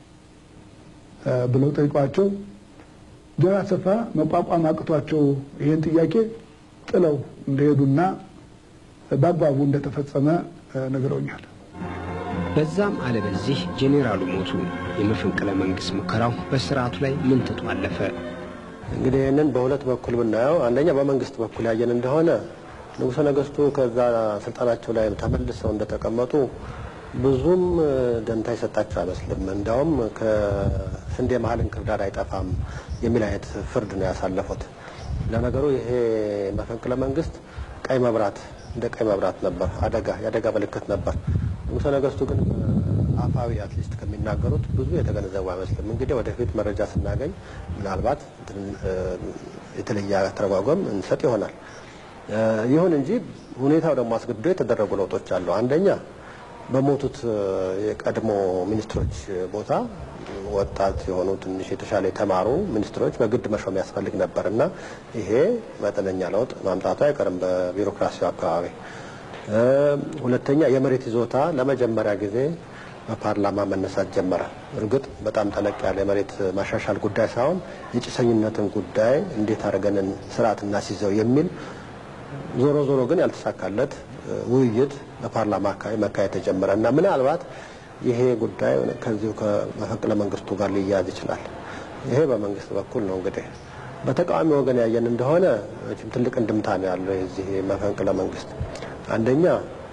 ብለው ጠይቋቸው ጀነራል አሰፋ መቋቋም አቅቷቸው ይህን ጥያቄ ጥለው እንደሄዱና በአግባቡ እንደተፈጸመ ነግረውኛል። በዛም አለ በዚህ ጄኔራሉ ሞቱ። የመፈንቅለ መንግስት ሙከራው በስርዓቱ ላይ ምን ተጧለፈ? እንግዲህ ይህንን በሁለት በኩል ብናየው፣ አንደኛ በመንግስት በኩል ያየን እንደሆነ ንጉሠ ነገስቱ ከዛ ስልጣናቸው ላይ ተመልሰው እንደተቀመጡ ብዙም ደንታ የሰጣቸው አይመስልም። እንዲያውም ከስንዴ መሀል እንክርዳድ አይጠፋም የሚል አይነት ፍርድ ነው ያሳለፉት። ለነገሩ ይሄ መፈንቅለ መንግስት ቀይ መብራት እንደ ቀይ መብራት ነበር፣ አደጋ የአደጋ ምልክት ነበር። ንጉሠ ነገስቱ ግን አፋዊ አትሊስት ከሚናገሩት ብዙ የተገነዘቡ አይመስልም። እንግዲህ ወደፊት መረጃ ስናገኝ ምናልባት የተለየ አተረጓጎም እንሰጥ ይሆናል። ይሁን እንጂ ሁኔታው ደግሞ አስገድዶ የተደረጉ ለውጦች አሉ። አንደኛ በሞቱት የቀድሞ ሚኒስትሮች ቦታ ወጣት የሆኑ ትንሽ የተሻለ የተማሩ ሚኒስትሮች በግድ መሾም ያስፈልግ ነበር እና ይሄ መጠነኛ ለውጥ ማምጣቱ አይቀርም በቢሮክራሲው አካባቢ። ሁለተኛ የመሬት ይዞታ ለመጀመሪያ ጊዜ በፓርላማ መነሳት ጀመረ። እርግጥ በጣም ጠለቅ ያለ የመሬት ማሻሻል ጉዳይ ሳይሆን የጭሰኝነትን ጉዳይ እንዴት አድርገን ስርዓት እናስይዘው የሚል ዞሮ ዞሮ ግን ያልተሳካለት ውይይት በፓርላማ አካባቢ መካሄድ ተጀመረ እና ምናልባት ይሄ ጉዳይ ከዚሁ ከመፈንቅለ መንግስቱ ጋር ሊያያዝ ይችላል። ይሄ በመንግስት በኩል ነው። እንግዲህ በተቃዋሚ ወገን ያየን እንደሆነ መቼም ትልቅ እንድምታ ነው ያለው የዚህ መፈንቅለ መንግስት። አንደኛ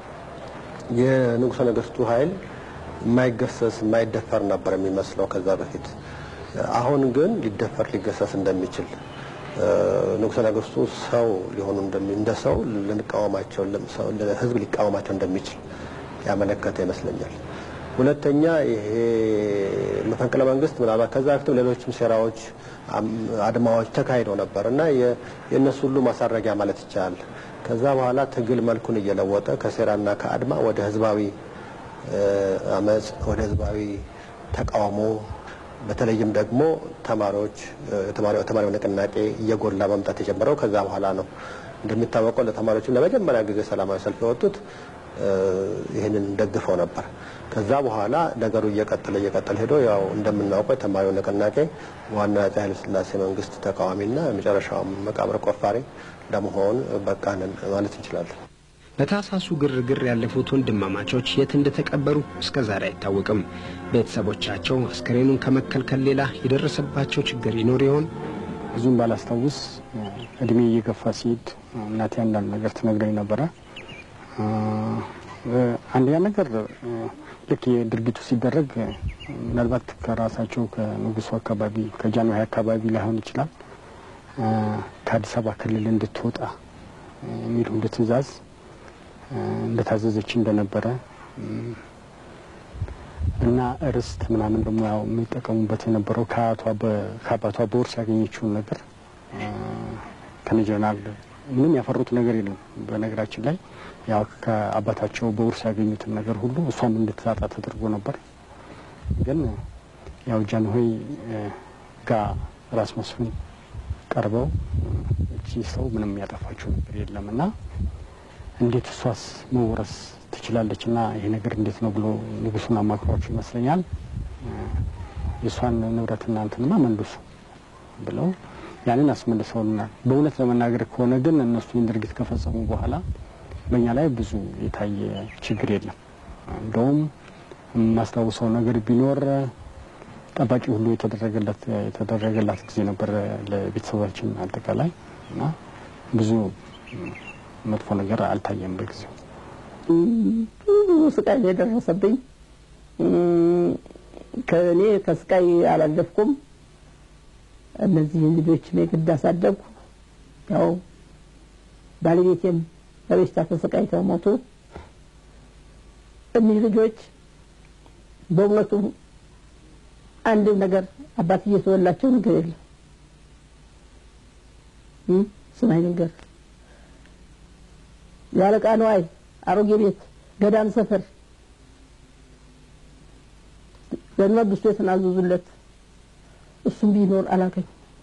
የንጉሠ ነገስቱ ኃይል የማይገሰስ የማይደፈር ነበር የሚመስለው ከዛ በፊት። አሁን ግን ሊደፈር ሊገሰስ እንደሚችል ንጉሠ ነገስቱ ሰው ሊሆኑ እንደ ሰው ልንቃወማቸው ህዝብ ሊቃወማቸው እንደሚችል ያመለከተ ይመስለኛል። ሁለተኛ ይሄ መፈንቅለ መንግስት ምናልባት ከዛ በፊትም ሌሎችም ሴራዎች፣ አድማዎች ተካሂደው ነበር እና የእነሱ ሁሉ ማሳረጊያ ማለት ይቻላል። ከዛ በኋላ ትግል መልኩን እየለወጠ ከሴራና ከአድማ ወደ ህዝባዊ አመፅ፣ ወደ ህዝባዊ ተቃውሞ በተለይም ደግሞ ተማሪዎች ተማሪው ንቅናቄ እየጎላ መምጣት የጀመረው ከዛ በኋላ ነው። እንደሚታወቀው ለተማሪዎችም ለመጀመሪያ ጊዜ ሰላማዊ ሰልፍ የወጡት ይህንን ደግፈው ነበር። ከዛ በኋላ ነገሩ እየቀጠለ እየቀጠለ ሄዶ ያው እንደምናውቀው የተማሪው ንቅናቄ ዋና አፄ ኃይለ ሥላሴ መንግስት ተቃዋሚና የመጨረሻውም መቃብር ቆፋሪ ለመሆን በቃንን ማለት እንችላለን። በታሳሱ ግርግር ያለፉት ወንድማማቾች የት እንደተቀበሩ እስከ ዛሬ አይታወቅም። ቤተሰቦቻቸው አስከሬኑን ከመከልከል ሌላ የደረሰባቸው ችግር ይኖር ይሆን? ብዙም ባላስታውስ እድሜ እየገፋ ሲሄድ እናቴ አንዳንድ ነገር ትነግረኝ ነበረ። አንደኛ ነገር ልክ የድርጊቱ ሲደረግ ምናልባት ከራሳቸው ከንጉሱ አካባቢ ከጃንሆይ አካባቢ ላይሆን ይችላል ከአዲስ አበባ ክልል እንድትወጣ የሚሉ እንደ ትእዛዝ እንደታዘዘች እንደነበረ እና ርስት ምናምን ደግሞ ያው የሚጠቀሙበት የነበረው ከአባቷ በውርስ ያገኘችውን ነገር ከነጀነራል ምንም ያፈሩት ነገር የለም። በነገራችን ላይ ያው ከአባታቸው በውርስ ያገኙትን ነገር ሁሉ እሷም እንድትታጣ ተደርጎ ነበር። ግን ያው ጃንሆይ ጋ ራስ መስፍን ቀርበው እቺ ሰው ምንም ያጠፋችው ነገር የለም እና እንዴት እሷስ መውረስ ትችላለች እና ይሄ ነገር እንዴት ነው ብሎ ንጉሱን አማክሯቸው ይመስለኛል የእሷን ንብረትና እንትንማ መልሱ ብለው ያንን አስመልሰውልናል። በእውነት ለመናገር ከሆነ ግን እነሱ ይህን ድርጊት ከፈጸሙ በኋላ በእኛ ላይ ብዙ የታየ ችግር የለም። እንደውም የማስታውሰው ነገር ቢኖር ጠባቂ ሁሉ የተደረገለት የተደረገላት ጊዜ ነበር ለቤተሰባችን አጠቃላይ እና ብዙ መጥፎ ነገር አልታየም በጊዜው። ብዙ ስቃይ የደረሰብኝ ከእኔ ከስቃይ አላለፍኩም። እነዚህን ልጆች የግድ አሳደግኩ። ያው ባለቤቴም በበሽታ ተሰቃይተው ሞቱ። እኒህ ልጆች በእውነቱ አንድም ነገር አባት እየተወላቸው ነገር የለም። ስማኝ ነገር የአለቃ ነዋይ አሮጌ ቤት ገዳም ሰፈር ለመንግስቱ የተናዘዙለት እሱም ቢኖር አላገኝ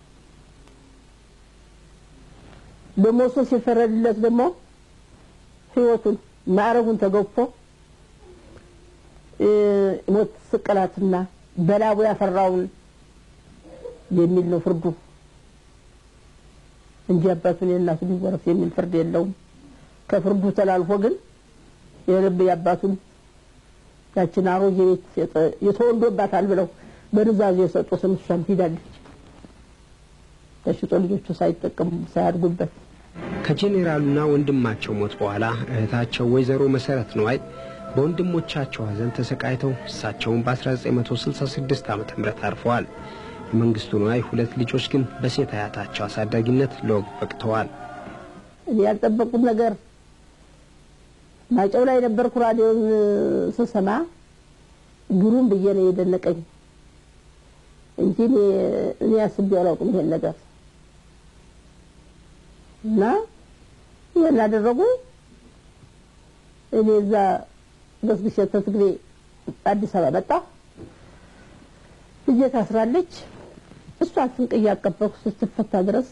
ደግሞ እሱ ሲፈረድለት ደግሞ ህይወቱን ማዕረጉን ተገፎ ሞት ስቅላትና በላቡ ያፈራውን የሚል ነው ፍርዱ እንጂ አባቱን የእናቱን ሊወረስ የሚል ፍርድ የለውም። ከፍርዱ ተላልፎ ግን የልብ የአባቱን ያችን አሮጌ ቤት የተወልዶባታል ብለው በንዛዝ የሰጡትን እሷም ሂዳለች ተሽጦ ልጆቹ ሳይጠቀሙ ሳያድጉበት ከጄኔራሉና ወንድማቸው ሞት በኋላ እህታቸው ወይዘሮ መሰረት ነዋይ በወንድሞቻቸው ሐዘን ተሰቃይተው እሳቸውን በ1966 ዓ ም አርፈዋል። የመንግስቱ ነዋይ ሁለት ልጆች ግን በሴት አያታቸው አሳዳጊነት ለወግ በቅተዋል። እኔ ያልጠበቁት ነገር ማጨው ላይ ነበርኩ። ራዲዮን ስሰማ ግሩም ብዬ ነው የደነቀኝ እንጂ እኔ አስቤው አላውቅም ይሄን ነገር እና ይሄን አደረጉ። እኔ እዛ ገስግሼ ተትግሬ አዲስ አበባ መጣሁ። ልጄ ታስራለች። እሷን ስንቅ እያቀበልኩ ስትፈታ ድረስ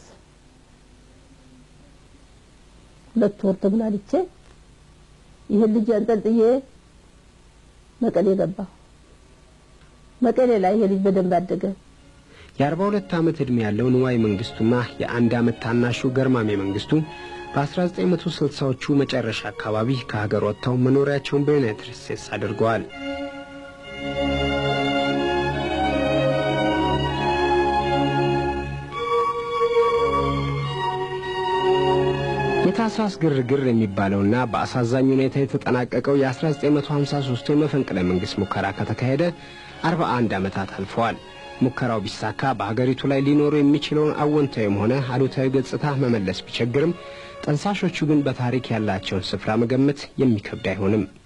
ሁለት ወር ተጉላልቼ ይህን ልጅ አንጠልጥዬ መቀሌ ገባሁ። መቀሌ ላይ ይሄ ልጅ በደንብ አደገ። የአርባ ሁለት ዓመት ዕድሜ ያለው ንዋይ መንግስቱና የአንድ ዓመት ታናሹ ገርማሜ መንግስቱ በ1960ዎቹ መጨረሻ አካባቢ ከሀገር ወጥተው መኖሪያቸውን በዩናይትድ ስቴትስ አድርገዋል። የታህሳስ ግርግር የሚባለውና በአሳዛኝ ሁኔታ የተጠናቀቀው የ1953 የመፈንቅለ መንግሥት ሙከራ ከተካሄደ 41 ዓመታት አልፈዋል። ሙከራው ቢሳካ በሀገሪቱ ላይ ሊኖሩ የሚችለውን አወንታዊም ሆነ አሉታዊ ገጽታ መመለስ ቢቸግርም ጠንሳሾቹ ግን በታሪክ ያላቸውን ስፍራ መገመት የሚከብድ አይሆንም።